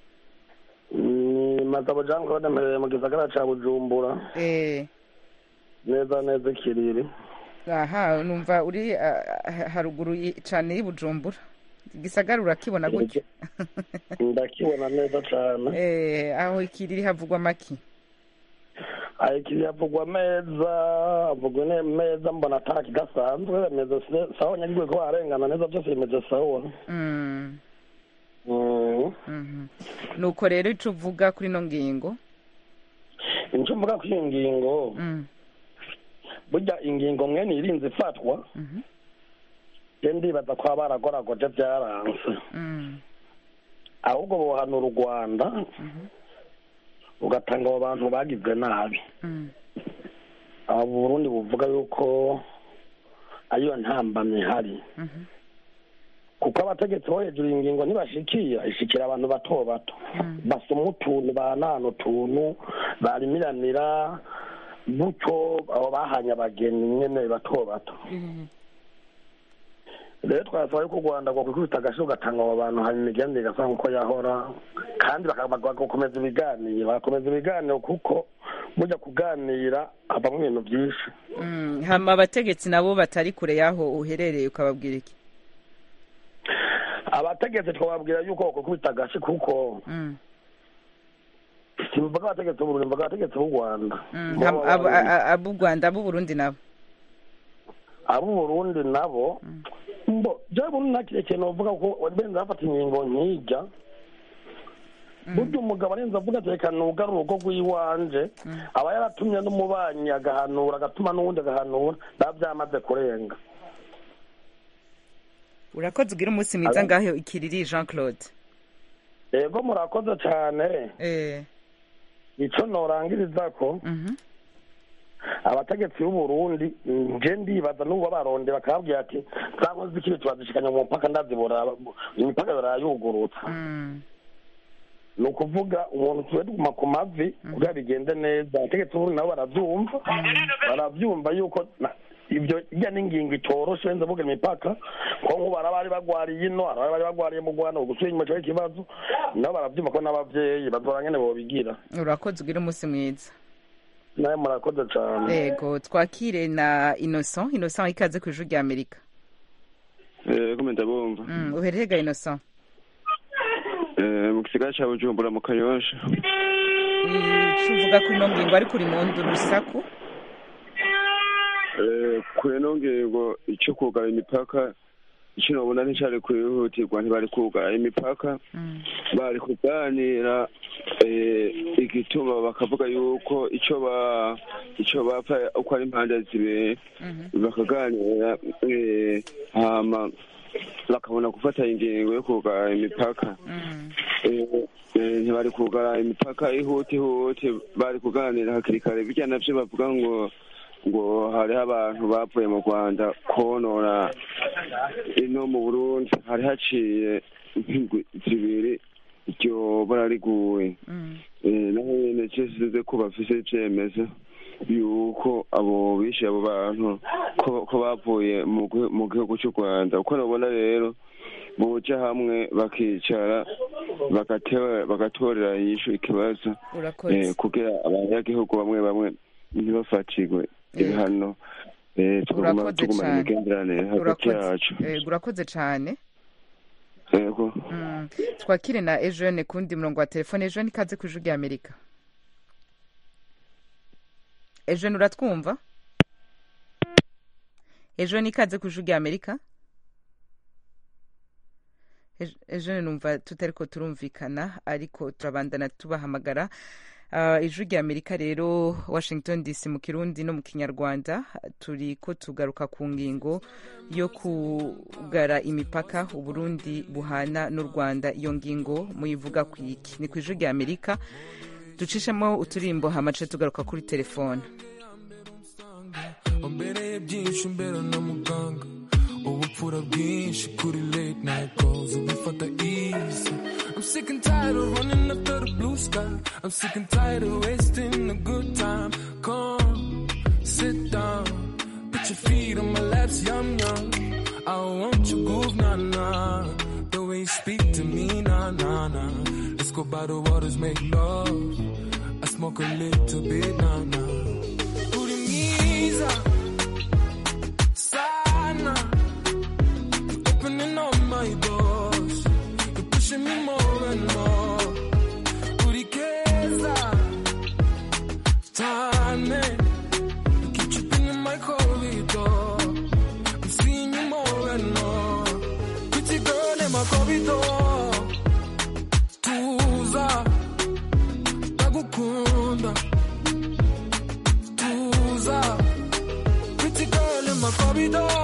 ni matabo jean claude mpereye mu gisagara ca bujumbura eh neza neza ikiriri aha numva uri ah, ah, haruguru y- cane y'ibujumbura igisagara urakibona gutya ndakibona neza cane eh aho ikiriri havugwa maki aho ikiriri havugwa meza havugwa ne- meza mbona ata kidasanzwe meze se- sawa nyagirwe ko barengana neza byose bimeze sawa Mm, Mm. mhm. nuko rero ico uvuga kuri ino ngingo icyo mvuga kuri iyi ngingo Mm, burya ingingo mwene irinze ifatwa mhm, je ndibaza ko baragoragoje byaranse mm, ahubwo bohanura u rwanda mhm, ugatanga abo bantu bagizwe nabi mm, aba burundi buvuga yuko ariyo ntambamye ihari mhm, kuko abategetsi bo hejuru iyi ngingo ntibashikira ishikira abantu bato bato mm. basoma utuntu banana utuntu barimiranira gutyo abo bahanye abageni nyene bato bato Mm, rero twasaba yuko u rwanda rwakwikubita agashi ugatanga abo bantu hanyuma imigenderanire igasa nk'uko yahora kandi baka- bagakomeza ibiganiro bagakomeza ibiganiro kuko burya kuganira havamo ibintu byinshi mm. hama abategetsi nabo batari kure y'aho uherereye ukababwira iki abategetsi twababwira yuko bakwikubita agashi kuko Mm, simvuga abategetsi b'uburundi mvuga abategetsi b'u rwanda mm. Bo Ham- baba abo- bari- a- a- ab'u rwanda ab'uburundi nabo ab'uburundi nabo mbo jewe burundi nta kire kintu bavuga ko benza bafata ingingo nkijya burya umugabo arenze avuga ati reka nugare urugo rw'iwanje aba yaratumye n'umubanyi agahanura agatuma n'uwundi agahanura biba byamaze kurenga urakoze ugira umunsi mwiza Alo? ngaho ikiriri jean claude yego murakoze cyane eh ico norangiriza ko mhm, abategetsi b'uburundi nje ndibaza n'ubu baronde bakababwira ati za nkozi z'ikibi turazishikanya mu mpaka ndazibora imipaka barayugurutsa mm, ni ukuvuga umuntu tuwe tuguma ku mavi kugira bigende neza abategetsi b'uburundi nabo baravyumva baravyumva yuko na- ibyo ijya n'ingingo itoroshe wenze vuga imipaka ko nk'ubu hari abari bagwariye ino hari abari bagwariye mu rwanda ugusubira inyuma cyo ikibazo nabo baravyumva ko n'abavyeyi bazora nyene bobigira urakoze ugira umunsi mwiza nawe murakoze cane yego twakire na innocent innocent ikaze ku ijuru rya amerika yego ndabumva Mm, uhereye ga innocent Eh, mu gisigara ca bujumbura mu kanyosha ico uvuga kuri ino ngingo ariko uri mu ndu rusaku Eh, kuri ino ngingo ico kugara imipaka ico nobona nticari kwihutirwa ntibari kugara imipaka Mm, bari kuganira eh, igituma bakavuga yuko ico ba ico bapfa uko ari impande zibiri mhm, bakaganira eh, hama bakabona gufata ingingo yo kugara imipaka mm, Eh, eh, ntibari kugara imipaka ihuti ihuti bari kuganira hakiri kare bijya navyo bavuga ngo ngo hariho abantu bavuye mu rwanda konona ino mu burundi hari haciye nk'indwi zibiri iryo bara riguye mm, Eh, naho nyene cesize ko bafise ivyemezo yuko abo bishe abo bantu ko ko bavuye mu gihu- mu gihugu cy'u rwanda uko nabona rero boja hamwe bakicara bagatewe- bagatorera yishu ikibazo urakoze eh, kugira abanyagihugu bamwe bamwe ntibafatirwe ibihano eh, tuguma urakoze tugumana cane imigenderanire hagati urakoze yacu yego urakoze cane Eh, yego Mm. twakire na ejene kundi murongo wa telefone ejene ikaze ku ijwi rya amerika ejene uratwumva ejene ikaze ku ijwi rya amerika Ej- ejene numva tutari ko turumvikana ariko turabandana tubahamagara Ah, ijwi rya amerika rero washington dc mu kirundi no mu kinyarwanda turi ko tugaruka ku ngingo yo kugara imipaka uburundi buhana n'u rwanda iyo ngingo muyivuga ku iki ni ku ijwi rya amerika ducishemo uturimbo hamace tugaruka kuri telefone wambereye byinshi umbera na muganga ubupfura bwinshi kuri late night calls ubifata easy I'm sick and tired of running after the blue sky I'm sick and tired of wasting a good time come sit down put your feet on my laps yum yum I want your groove nah nah the way you speak to me nah nah nah let's go by the waters make love I smoke a little bit nah nah Urimiza sana You're opening all my doors You're pushing me more and more Urikeza Tane You keep tripping in my corridor I'm seeing you more and more Pretty girl in my corridor Tuza Ndagukunda Tuza Pretty girl in my corridor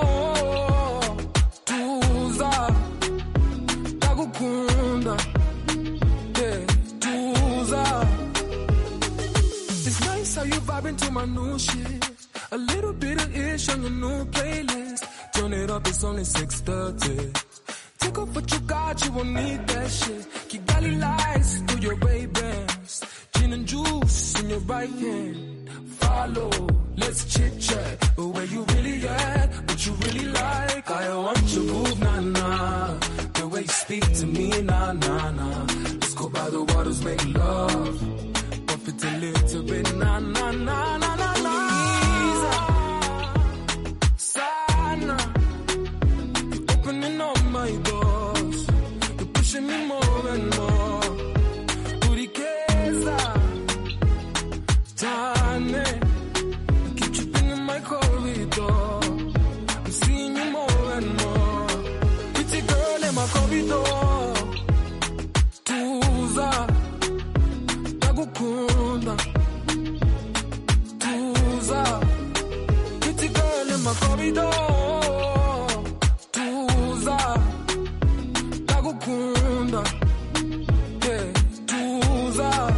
Tuza Ndagukunda Yeah, Tuza It's nice how you vibing to my new shit A little bit of ish on your new playlist Turn it up, it's only 6.30 Take off what you got, you won't need that shit Kigali lights through your Ray-Bans Gin and juice in your right hand Follow, let's chit chat Where you really at, what you really like I want your move, nah nah The way you speak to me, nah nah nah Let's go by the waters, make love Buff it a little bit, nah nah nah nah nah nah Sana You're opening all my doors You're pushing me more and more Urikeza Tane You keep tripping in my corridor I'm seeing you more and more Pretty girl in my corridor Tuza Ndagukunda Tuza Pretty girl in my corridor Tuza Ndagukunda Yeah, Tuza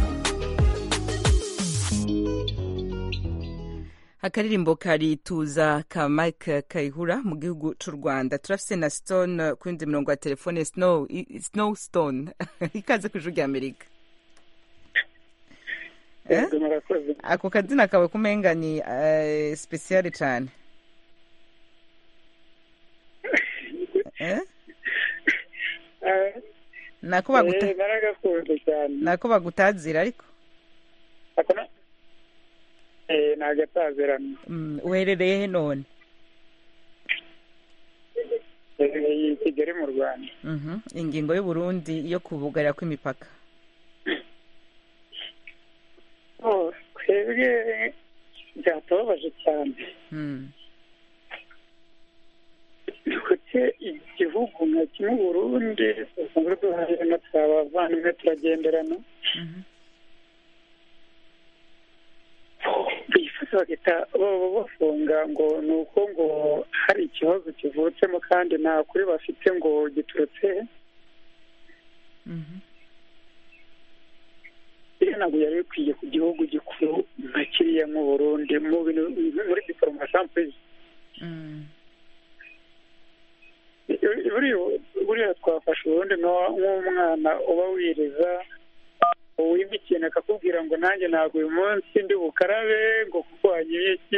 akaririmbo kari tuza ka mike kayihura mu gihugu cy'u rwanda turafise na stone ku yindi mirongo ya telefone snow i- snow stone ikaze ku ijwi rya amerika Eh? ako kazina kawe kumenga ni uh, speciale cyane Eh? nako baguta Eh, naragakunze cyane nako bagutazira ariko Ako na- eh, ni agatazirano Mm, uherereye he none Eh, i kigali mu rwanda Mhm. ingingo y'uburundi yo kubugarira kw'imipaka Oh, twebwe byatubabaje cyane Mm. kuki igihugu nka kimwe burundi dusanzwe duhahirana twabavandimwe turagenderana bifuza bagahita baba bafunga ngo ni uko ngo hari ikibazo kivutsemo kandi nta kuri bafite ngo giturutse he iriya ntabwo yari bikwiye ku gihugu gikuru nka kiriya nk'u burundi mu bintu muri diporomasi ampurize buriya twafashe ubundi nk'umwana uba wiriza wimba ikintu akakubwira ngo nanjye ntabwo uyu munsi ndi bukarabe ngo kuko wanyoye iki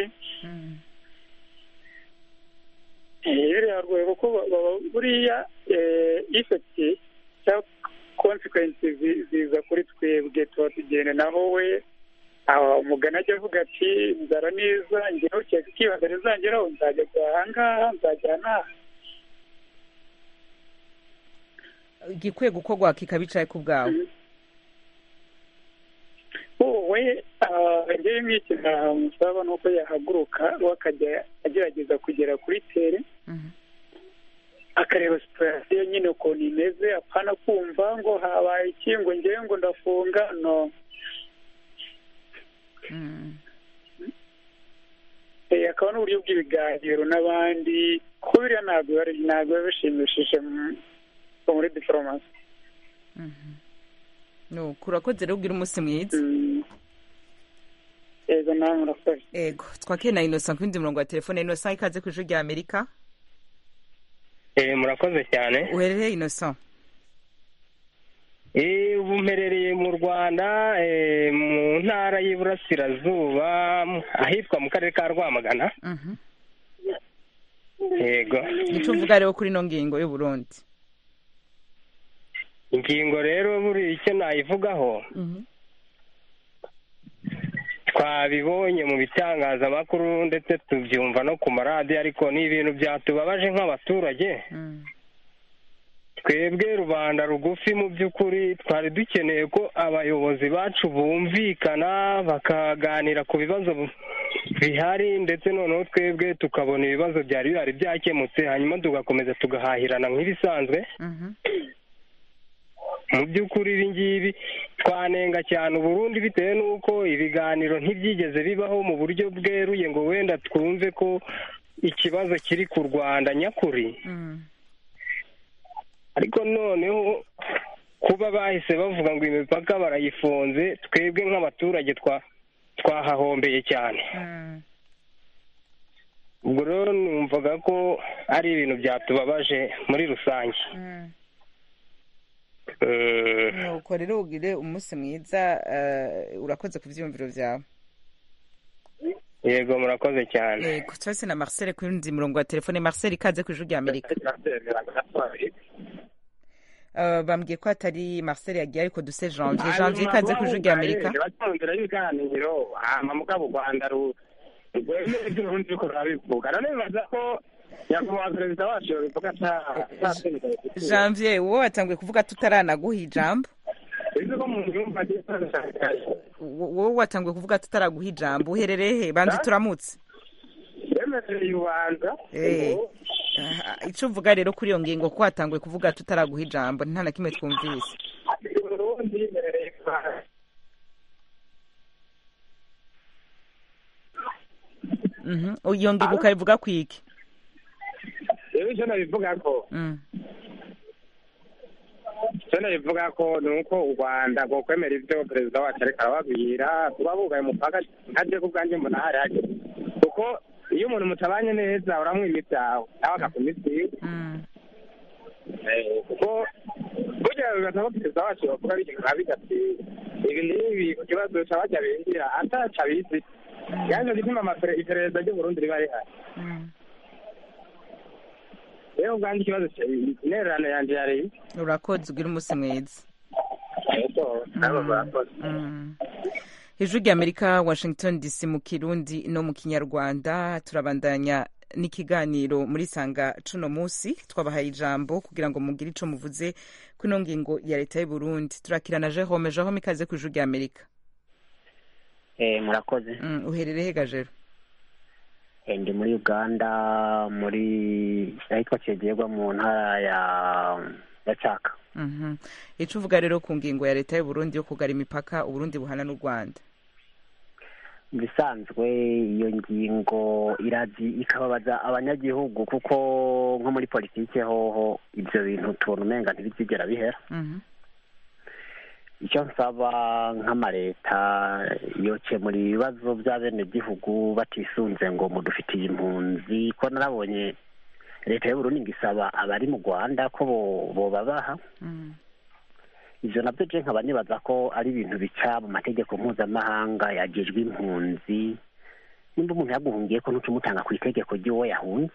biriya rwego kuko buriya ifeti cyangwa konsekwensi ziza kuri twebwe tuba tugenda naho we umugana ajya avuga ati nzara neza ngewe ukeka ikibazo rizangeraho nzajya aha ngaha nzajya n'aha igikwiye gukorwa kikabicaye ku bwawe wowe ngewe nk'iki musaba ni uko yahaguruka we akajya agerageza kugera kuri tere akareba situwasiyo nyine ukuntu imeze apana kumva ngo habaye iki ngo ngewe ngo ndafunga no Eh, akaba n'uburyo bw'ibiganiro n'abandi kuko biriya ntabwo biba ari- ntabwo biba bishimishije mu- muri diforomasi nuko urakoze rero ugira umunsi mwiza yego nawe murakoze ego twakire na innocent ku yindi murongo wa telefone innocent ikaze ku ijwi rya amerika Eh, murakoze cyane uherereye innocent Eh, ubu mperereye mu rwanda eh, mu ntara y'iburasirazuba ahitwa mu karere ka rwamagana Mhm. yego icyo uvuga rero kuri ino ngingo y'u Burundi ingingo rero buri icyo nayivugaho twabibonye mu bitangazamakuru ndetse tubyumva no ku maradiyo ariko ni ibintu byatubabaje nk'abaturage twebwe rubanda rugufi mu by'ukuri twari dukeneye ko abayobozi bacu bumvikana bakaganira ku bibazo bihari ndetse noneho twebwe tukabona ibibazo byari bihari byakemutse hanyuma tugakomeza tugahahirana nk'ibisanzwe mu by'ukuri ibi ngibi twanenga cyane uburundi bitewe n'uko ibiganiro ntibyigeze bibaho mu buryo bweruye ngo wenda twumve ko ikibazo kiri ku rwanda nyakuri ariko noneho kuba bahise bavuga ngo imipaka barayifunze twebwe nk'abaturage twa twahahombeye cyane ubwo rero numvaga ko ari ibintu byatubabaje muri rusange nuko rero ugire umunsi mwiza eh, urakoze ku byiyumviro byawe yego murakoze cyane yego turase na marcel ku yundi murongo wa telefone marcel ikaze ku ijwi rya amerika Eh, bambwiye ko atari marcel yagiye ariko duse janvier janvier ikaze ku ijwi rya amerika batanzira y'ibiganiro hama mugabo u rwanda ru- rwemeye ibyo urundi ruriko rurabivuga none bibaza ko nyakubahwa perezida wacu yobivuga janvier wowe watanguye kuvuga tutaranaguha ijambo bizi ko mu nyumva Wo- wowe watanguye kuvuga tutaraguha ijambo uherereye he banza turamutse yemereye ubanza Eh, aha, ico uvuga rero kuri iyo ngingo ko watanguye kuvuga tutaraguha ijambo nta na kimwe twumvise uburundi yemereye ubanza Mhm. iyo ngingo ukayivuga kwiki rero icyo nabivuga ko Mm. icyo nabivuga ko ni uko u rwanda rwo kwemera ibyo perezida wacu ariko arababwira kuba bugaye umupaka ntajye ku bwanjye mbona hari hageze kuko iyo umuntu mutabanye neza uramwima ibyawe nawe agakuma ibyiwe Eh, kuko burya bibaza ko perezida wacu bavuga bigenga nka bigati ibi n'ibi ku kibazo cya bajya binjira ataca abizi yaje gituma amapere- iperereza ry'uburundi riba rihari rero ubwanjye ikibazo cya- intererano yanjye yari urakoze ugira umunsi mwiza ariko nabo barakoze Mm. ijwi rya amerika washington dc mu kirundi no mu kinyarwanda turabandanya n'ikiganiro muri sanga cuno munsi twabahaye ijambo kugira ngo mugire ico muvuze ku ino ngingo ya leta y'u burundi turakirana jehome jehome ikaze ku ijwi rya amerika Eh, murakoze Mm, uherereye gajero Eh, ndi muri uganda muri ahitwa cyegerwa mu ntara ya ya caka Mhm. ico uvuga rero ku ngingo ya leta y'u burundi yo kugara imipaka uburundi buhana n'u rwanda bisanzwe iyo ngingo irazi ikababaza abanyagihugu kuko nko muri politike hoho ibyo bintu tubona umenga ntibizigera bihera Mhm. icyo nsaba nk'amaleta yokemura ibibazo by'abenegihugu batisunze ngo mudufitiye impunzi ko narabonye leta y'uburundi ngo isaba abari mu rwanda ko bo- bobabaha ivyo navyo je nkaba nibaza ko ari ibintu bica mu mategeko mpuzamahanga yagejwe impunzi nimba umuntu yaguhungiye ko ntuca umutanga ku itegeko ry'uwo yahunze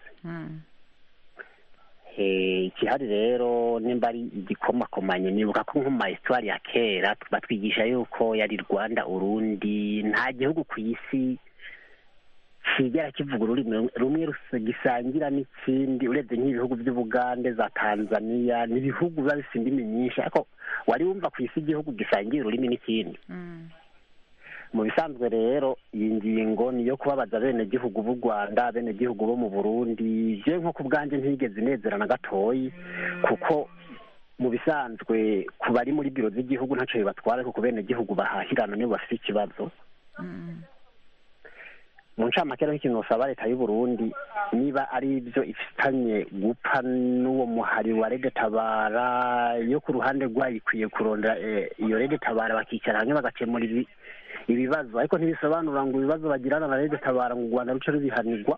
Eh, ikihari rero nimba ari igikomakomanye nibuka ko nko mu mahistwari ya kera batwigisha yuko yari rwanda urundi nta gihugu ku isi kigera kivuga ururimi rumwe rus- gisangira n'ikindi urebye nk'ibihugu by'ubugande za tanzania ni ibihugu biba bifite indimi nyinshi ariko wari wumva ku isi igihugu gisangira ururimi n'ikindi mu bisanzwe rero iyi ngingo ni iyo kubabaza abenegihugu b'u rwanda abenegihugu bo mu burundi je nko ku bwanjye ntigeze inezera na gatoyi kuko mu bisanzwe ku bari muri biro z'igihugu ntacyo bibatwara kuko benegihugu bahahirana nibo bafite ikibazo mu ncamake rero ikintu usaba leta y'u Burundi niba ari ibyo ifitanye gupfa n'uwo muhari wa rege tabara yo ku ruhande rwayo ikwiye kurondera eh, iyo rege tabara bakicara hamwe bagakemura ibi- ibibazo ariko ntibisobanura ngo ibibazo bagirana na rege tabara ngo u rwanda ruce rubihanirwa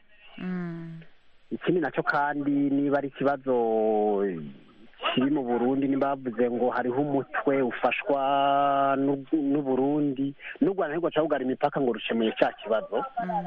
ikindi nacyo kandi niba ari ikibazo kiri mu burundi niba bavuze ngo hariho umutwe ufashwa n'u- n'uburundi n'u rwanda ntirwo cawugara imipaka ngo rukemuye cya kibazo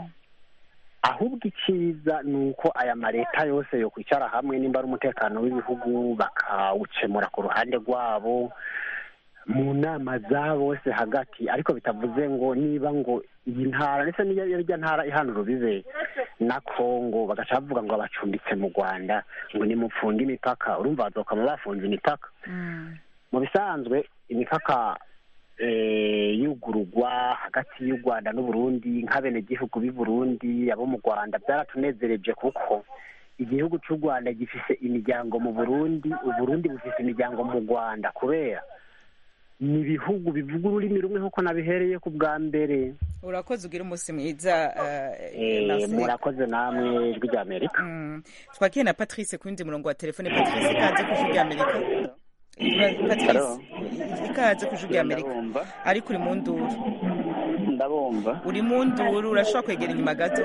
ahubwo icyiza ni uko aya maleta yose yo kwicara hamwe nimba ari umutekano w'ibihugu bakawukemura ku ruhande rwabo mu nama za bose hagati ariko bitavuze ngo niba ngo iyi ntara ndetse n'iyo irya ntara ihana urubibe na kongo bagaca bavuga ngo abacumbitse mu rwanda ngo nimupfunge imipaka urumva bazokama bafunze imipaka mu bisanzwe imipaka eh, yugururwa hagati y'u rwanda n'uburundi nk'abenegihugu b'i burundi abo mu rwanda byaratunezereje kuko igihugu cy'u rwanda gifise imiryango mu burundi uburundi bufise imiryango mu rwanda kubera ni ibihugu bivuga ururimi rumwe nk'uko nabihereye ku bwa mbere urakoze ugira umunsi mwiza Eh, merci. murakoze namwe ijwi rya amerika twakiye na patrice ku wundi murongo wa telefone patrice ikaze ku ijwi rya amerika Ura- patrice Hello. ikaze ku ijwi rya amerika ariko uri mu nduru ndabumva uri mu nduru urashobora kwegera inyuma gato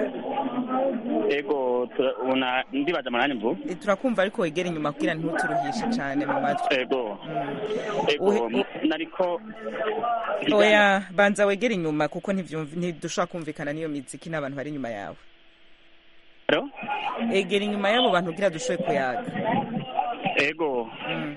ego tura- una ndibaza amanani mvu Eh, turakumva ariko wegera inyuma kugira ntuturuhishe cyane mu matwi ego ego Uhe- nariko oya banza wegere inyuma kuko ntivyumv- ntidushobora kumvikana n'iyo miziki n'abantu bari inyuma yawe Hello? egera inyuma y'abo bantu kugira dushoboye kuyaga ego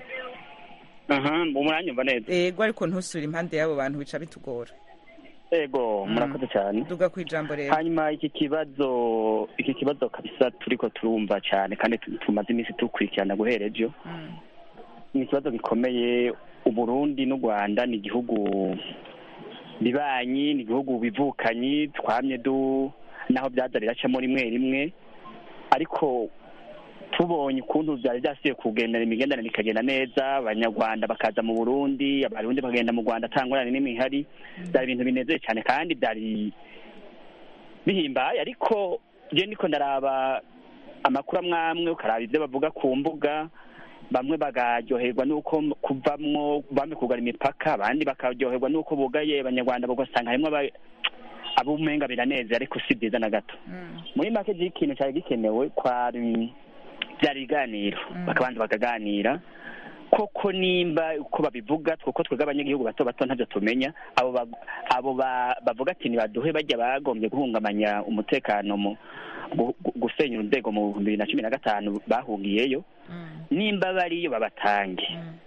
aha muranyumva neza ego ariko ntusure impande y'abo bantu bica bitugora ego murakoze cyane duga ku ijambo rero hanyuma iki kibazo iki kibazo kabisa turiko turumva cyane kandi tu- tumaze iminsi tukurikirana guhera ejo ni ikibazo gikomeye uburundi n'u rwanda ni igihugu bibanyi ni igihugu bivukanyi twamye du naho byaza biracamo rimwe rimwe ariko tubonye ukuntu byari byasubiye kugendana imigenderanire ikagenda neza abanyarwanda bakaza mu burundi abarundi bakagenda mu rwanda atangurane n'imihari byari ibintu binezeye cyane kandi byari bihimbaye ariko je ndiko ndaraba amakuru amwe amwe ukaraba ibyo bavuga ku mbuga bamwe bakaryoherwa n'uko kuvamwo bamwe kugara imipaka abandi bakaryoherwa n'uko bugaye abanyarwanda bagasanga harimwo aba- abumenga biraneze ariko si byiza na gato muri make je ikintu cyari gikenewe kwari byari ibiganiro bakabanza bakaganira koko nimba uko babivuga kuko twebwe abanyagihugu bato bato ntabyo tumenya abo ba- abo ba- bavuga ati nibaduhe bajya bagombye guhungabanya umutekano mu gu- gu- gusenya urwego mu bihumbi bibiri na cumi na gatanu bahungiyeyo nimba bariyo babatange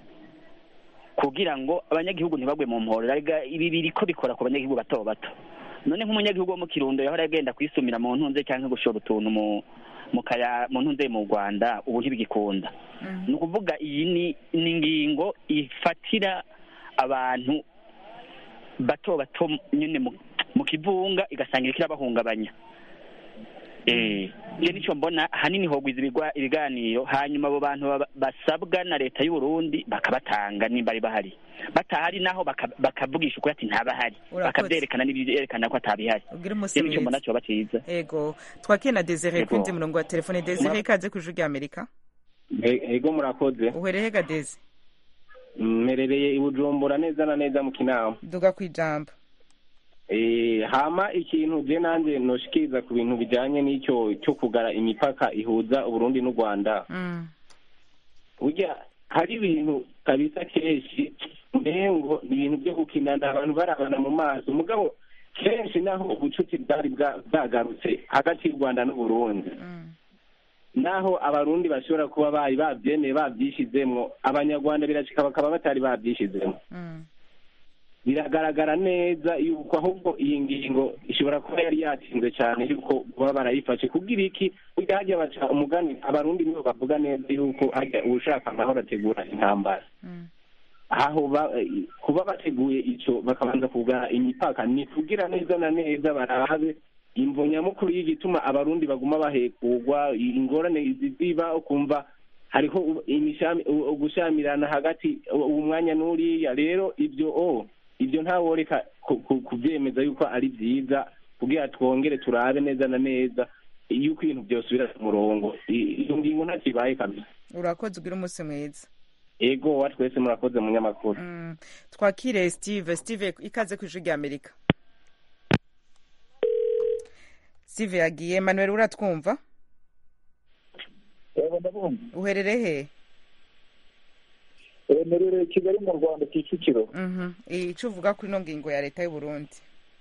kugira ngo abanyagihugu ntibagwe mu mporera Erega ibi biriko bikora ku banyagihugu bato bato none nk'umunyagihugu wo mu kirundo yahora agenda kwisumira mu ntunze cyangwa gushora utuntu mu mu kaya mu ntunze mu rwanda ubu ntibigikunda ni ukuvuga iyi ni ni ingingo ifatira abantu bato bato nyine mu- mu kivunga igasanga iriko irabahungabanya eh je nico mbona hanini hogwiza ibigwa- ibiganiro hanyuma abo bantu baba- basabwa na leta y'u Burundi bakabatanga nimba ari bahari batahari naho baka- bakavugisha ukuri ati ntabahari Urakoze. bakabyerekana n'ibyerekana ko atabihari ubwire umunsi je nico mbona mwiza cyoba ciza ego twakiye na desire Ego. ku wundi murongo wa telefone desire ikaze ku ijwi rya amerika ego murakoze uhereye ga dezi mmerereye i bujumbura neza na neza mu kinama duga ku ijambo Eh, hama ikintu je nanje noshikiriza ku bintu bijanye n'icyo cyo kugara imipaka ihuza uburundi n'u rwanda burya hari ibintu kabisa kenshi mbengo ni ibintu byo gukinana abantu barabana mu maso mugabo kenshi naho ubucuti bwari bwa- bwagarutse hagati y'u rwanda n'uburundi naho abarundi bashobora kuba bari babyemeye babyishizemwo abanyarwanda birashika bakaba batari babyishizemwo biragaragara neza yuko ahubwo iyi ngingo ishobora kuba yari yatinze cyane yuko baba barayifashe kugira iki burya hajya baca umugani abarundi nibo bavuga neza yuko hajya ushaka amahoro ategura intambara aho ba- kuba bateguye icyo bakabanza kugana imipaka ni kugira neza na neza barabe imvo nyamukuru y'igituma abarundi baguma bahekugwa ingorane ziba ukumva hariho u- imishami- u- ugushamirana hagati u- uwo mwanya n'uriya rero ibyo o ibyo ntaworeka ku- ku- kubyemeza yuko ari byiza kugira twongere turabe neza na neza yuko ibintu byosubira ku murongo I- iyo ngingo ntakibaye kabisa urakoze ugira umunsi mwiza ego wa twese murakoze munyamakuru Mm. twakire steve steve ikaze ku ijwi rya amerika steve yagiye manuel uratwumva yego ndabumva uherereye Eh, mperereye kigali mu rwanda kicukiro he icyo uvuga kuri ino ngingo ya leta y'u burundi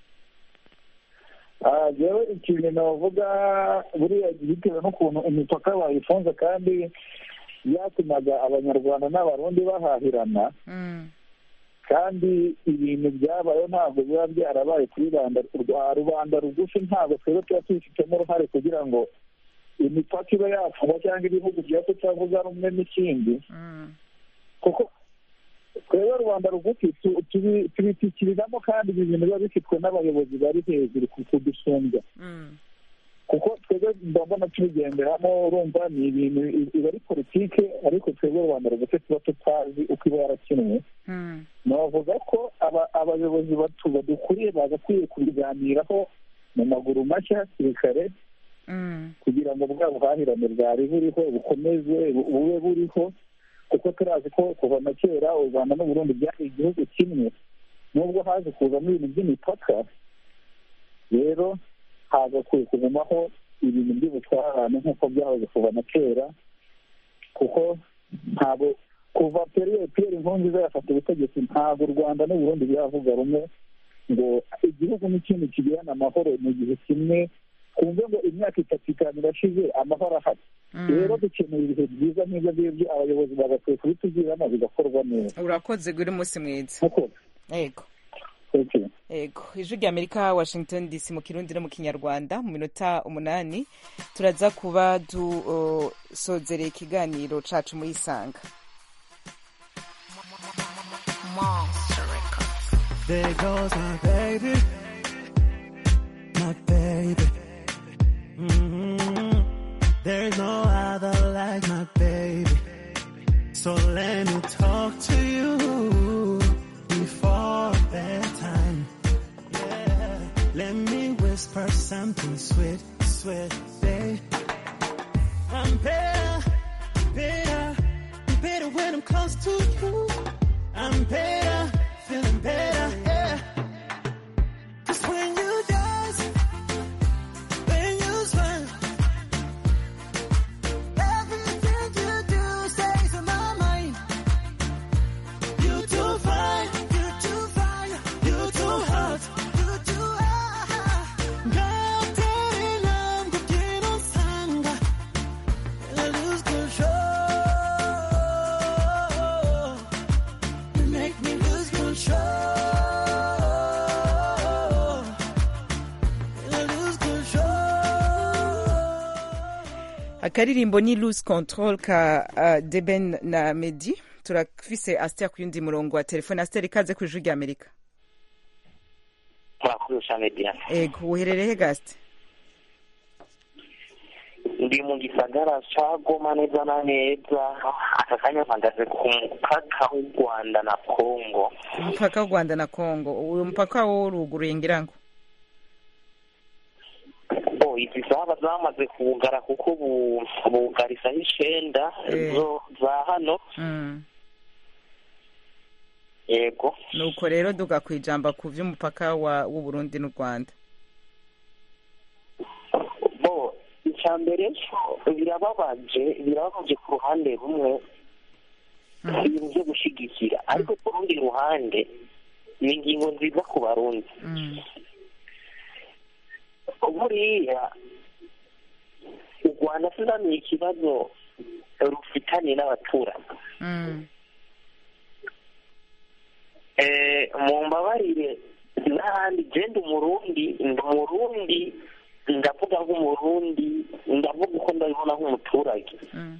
Ah, jewe ikintu navuga buriya bitewe n'ukuntu imipaka bayifunze kandi byatumaga abanyarwanda n'abarundi bahahirana kandi ibintu byabayeho ntabwo biba byarabaye kuri rubanda rwa rubanda rugufi ntabwo twebwe tuba tubifitemo uruhare kugira ngo imipaka ibe yafungwa cyangwa ibihugu bya tutavuga rumwe n'ikindi kuko twebwe rubanda rugufi tu- tubi- tubitikiriramo kandi ibi bintu biba bifitwe n'abayobozi bari hejuru ku- kudusumbya kuko twebwe mba mbona tubigenderamo urumva ni ibintu i- iba ari politike ariko twebwe rubanda rugufi tuba tutazi uko iba yarakinwe navuga ko aba- abayobozi batu badukuriye bagakwiye kubiganiraho mu maguru mashya hakiri kare kugira ngo bwa buhahirane bwari buriho bukomeze bu- bube buriho kuko turazi ko kuva na kera u rwanda n'uburundi byari igihugu kimwe nubwo haje kuzamo ibintu by'imipaka rero hagakwiye kugumaho ibintu by'ubutwarane nk'uko byahoze kuva na kera kuko ntabwo kuva periyodi piyeri nkurunziza yafata ubutegetsi ntabwo u rwanda n'uburundi biravuga rumwe ngo igihugu n'ikindi kigirane amahoro mu gihe kimwe twumve ngo imyaka itatu itanu irashize amahoro ahari rero dukeneye ibihe byiza nk'ibyo ngibyo abayobozi bagakwiye kubitubwiramo bigakorwa neza urakoze ugira umunsi mwiza yego Okay. yego ijwi rya amerika washington dc mu kirundi no mu kinyarwanda mu minota umunani turaza kuba dusozereye ikiganiro cacu muri isanga There goes my baby, my baby. hmm There's no other like my baby. So let me talk to you before bedtime. Yeah, let me whisper something sweet, sweet, babe. I'm better, better, better when I'm close to you. I'm better, feeling better, yeah. 'Cause when you dance, when you smile, everything you do stays in my mind. You too fine, you too fine, you too hot, you too hot. 같은 남극기는 상가, and I lose control. You make me lose control. And I lose control. akaririmbo ni lose control ka uh, deben na medi turafise aster ku yundi murongo wa telefone aster ikaze ku ijwi rya amerika murakoze cyane diana ego uherereye gaste ndi mu gisagara ca goma neza na neza aka kanya mpagaze ku mupaka w'u rwanda na kongo umupaka w'u rwanda na congo uyu mupaka wo uruguruye ngira ngo bo izi zaba zamaze kuwugara kuko bu- bugarisa icenda Eh. zo za hano Mm. yego nuko rero duga ku ijambo ku vy'umupaka wa w'uburundi n'u rwanda bo icya mbere birababaje birababaje ku ruhande rumwe ibintu byo gushigikira ariko ku rundi ruhande ni ingingo nziza ku barundi buriya u rwanda sinamenye ikibazo rufitanye n'abaturanyi Mm. Eh, mumbabarire n'ahandi genda umurundi ndi umurundi ndavuga nk'umurundi ndavuga uko ndabibona nk'umuturage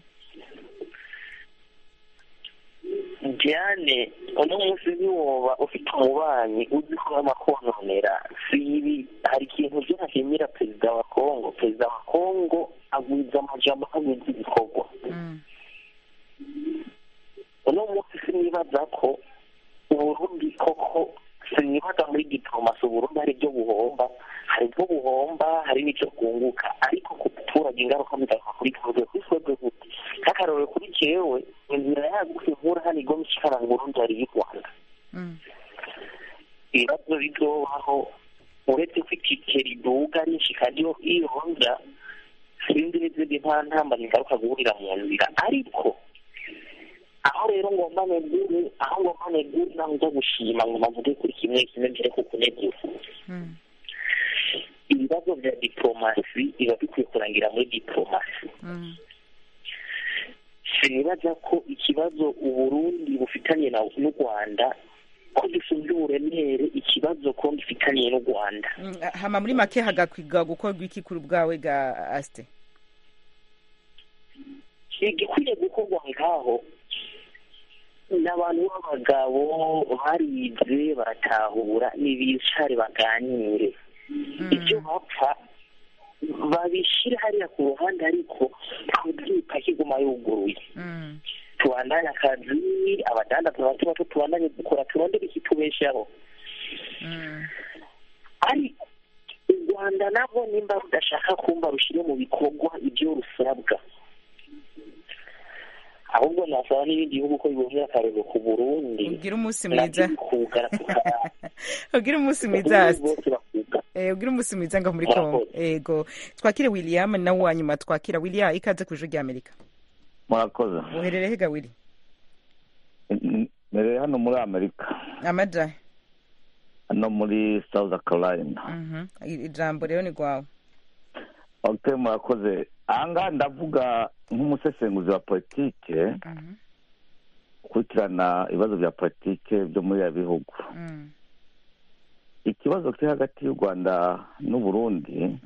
diane uno munsi ntiwoba ufite umubanyi uzi ko amakononera si ibi hari ikintu byo ntashimira perezida wa kongo perezida wa kongo agwiza amajambo agwiza ibikorwa uno munsi sinibaza ko uburundi koko sinibaza muri diplomasi uburundi hari ibyo buhomba hari ibyo buhomba hari n'ibyo bwunguka ariko ku baturage ingaruka bigaruka kuri twebwe kuri twebwe gute nk'akarorero kuri jewe inzira yagutse nkura hano igoma ishikara ngo urundi hari y'u rwanda ibibazo bizobaho uretse ko itike riduga rishika ryo iyonja sinzi n'izindi nta ntambara ingaruka guhurira mu nzira ariko aho rero ngomba negure aho ngomba negure naho nza gushima ngo navuge kuri kimwe kimwe mbere ko kunegura ibibazo bya diplomasi biba bikwiye kurangira muri diplomasi sinibaza ko ikibazo uburundi bufitanye na n'u rwanda ko gisumba uburemere ikibazo ko gifitaniye n'u rwanda Mm, hama muri make hagakwiga gukorwa iki kuri bwawe ga asite igikwiye gukorwa ngaho ni abantu b'abagabo barize baratahura n'ibicare baganire ibyo bapfa babishyire hariya ku ruhande ariko twibwita kiguma yuguruye tubandanye akazi abadandaza bato bato tubandanye dukora turondere ikitubeshaho ariko u rwanda nabwo nimba rudashaka kumva rushyire mu bikorwa ibyo rusabwa ahubwo nasaba n'ibindi bihugu ko bibonera akarego ku burundi ugira umunsi mwiza kugara ugira umunsi mwiza asite Eh, ugira umunsi mwiza ngo muri kongo ego twakire william nawe wa nyuma twakira william ikaze ku ijuru ry'amerika murakoze uherereye hega wili mbere hano muri amerika amaja hano muri south carolina Mhm. I- ijambo rero ni rwawe ok murakoze ahangaha ndavuga nk'umusesenguzi wa politike ukurikirana ibibazo bya politike byo muri ya bihugu ikibazo kiri hagati y'u rwanda n'uburundi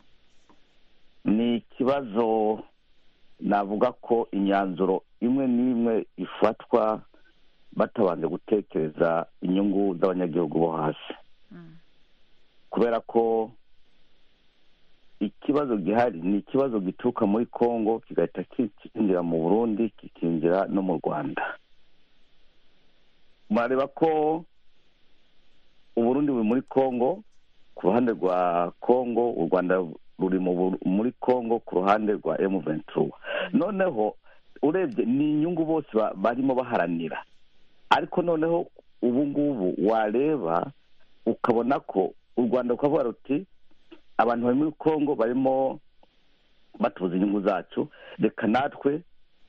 ni ikibazo navuga ko imyanzuro imwe n'imwe ifatwa batabanje gutekereza inyungu z'abanyagihugu bo hasi kubera ko ikibazo gihari ni ikibazo gituruka muri congo kigahita kikinjira mu burundi kikinjira no mu rwanda murareba ko uburundi buri muri congo ku ruhande rwa congo u rwanda ruri mu Buru- muri congo ku ruhande rwa emu ventura noneho urebye ni inyungu bose ba- barimo baharanira ariko noneho ubu ngubu wareba ukabona ko u rwanda rukavuga ruti abantu bari muri congo barimo batubuza inyungu zacu reka natwe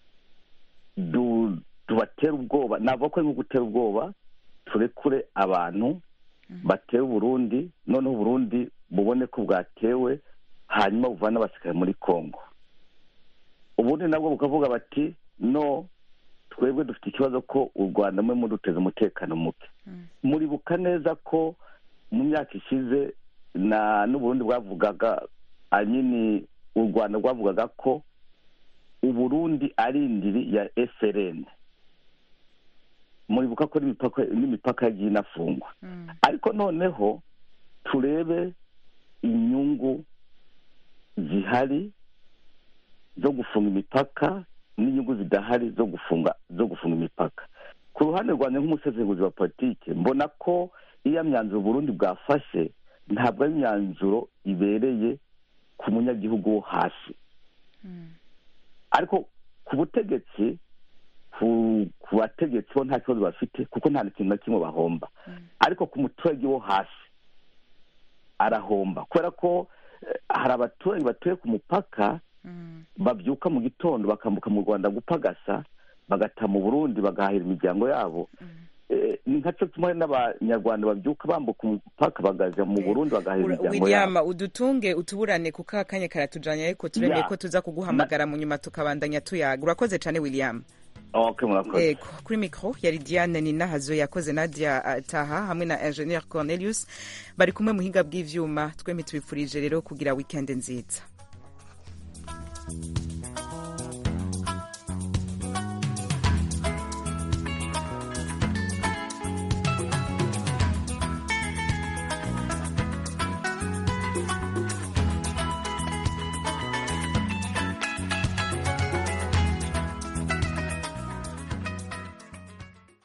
du- tubatere ubwoba navuga ko ari nko gutera ubwoba turekure abantu batera uburundi noneho uburundi bubone ko bwatewe hanyuma buvana abasirikare muri congo ubundi nabwo bukavuga bati no twebwe dufite ikibazo ko u rwanda mwe muduteza umutekano muke muribuka neza ko mu myaka ishize na n'uburundi bwavugaga anyini u rwanda rwavugaga ko uburundi ari indiri ya frn muribuka ko n'imipaka n'imipaka yagiye inafungwa ariko noneho turebe inyungu zihari zo gufunga imipaka n'inyungu zidahari zo gufunga zo gufunga imipaka ku ruhande rwanjye nk'umusesenguzi wa politike mbona ko iyo myanzuro Burundi bwafashe ntabwo ari imyanzuro ibereye ku munyagihugu wo hasi ariko ku butegetsi ku ku bategetsi bo nta kibazo bafite kuko nta kintu na kimwe bahomba ariko ku muturage wo hasi arahomba kubera ko eh, hari abaturage batuye ku mupaka babyuka mu gitondo bakambuka mu rwanda gupagasa bagata mu burundi bagahahira imiryango yabo Eh, ni nka cyo kimwe n'abanyarwanda babyuka bambuka umupaka bagaja mu burundi bagahahira imiryango william yabo udutunge utuburane kuko akanya karatujanye ariko turemeye Ya. ko tuza kuguhamagara mu nyuma tukabandanya tuyaga urakoze cyane william ok murakoze Ego, kuri mikro yari Diane Ninahazo yakoze Nadia uh, Taha hamwe na Engineer Cornelius bari kumwe muhinga bw'ivyuma twembi tubifurije rero kugira weekend nziza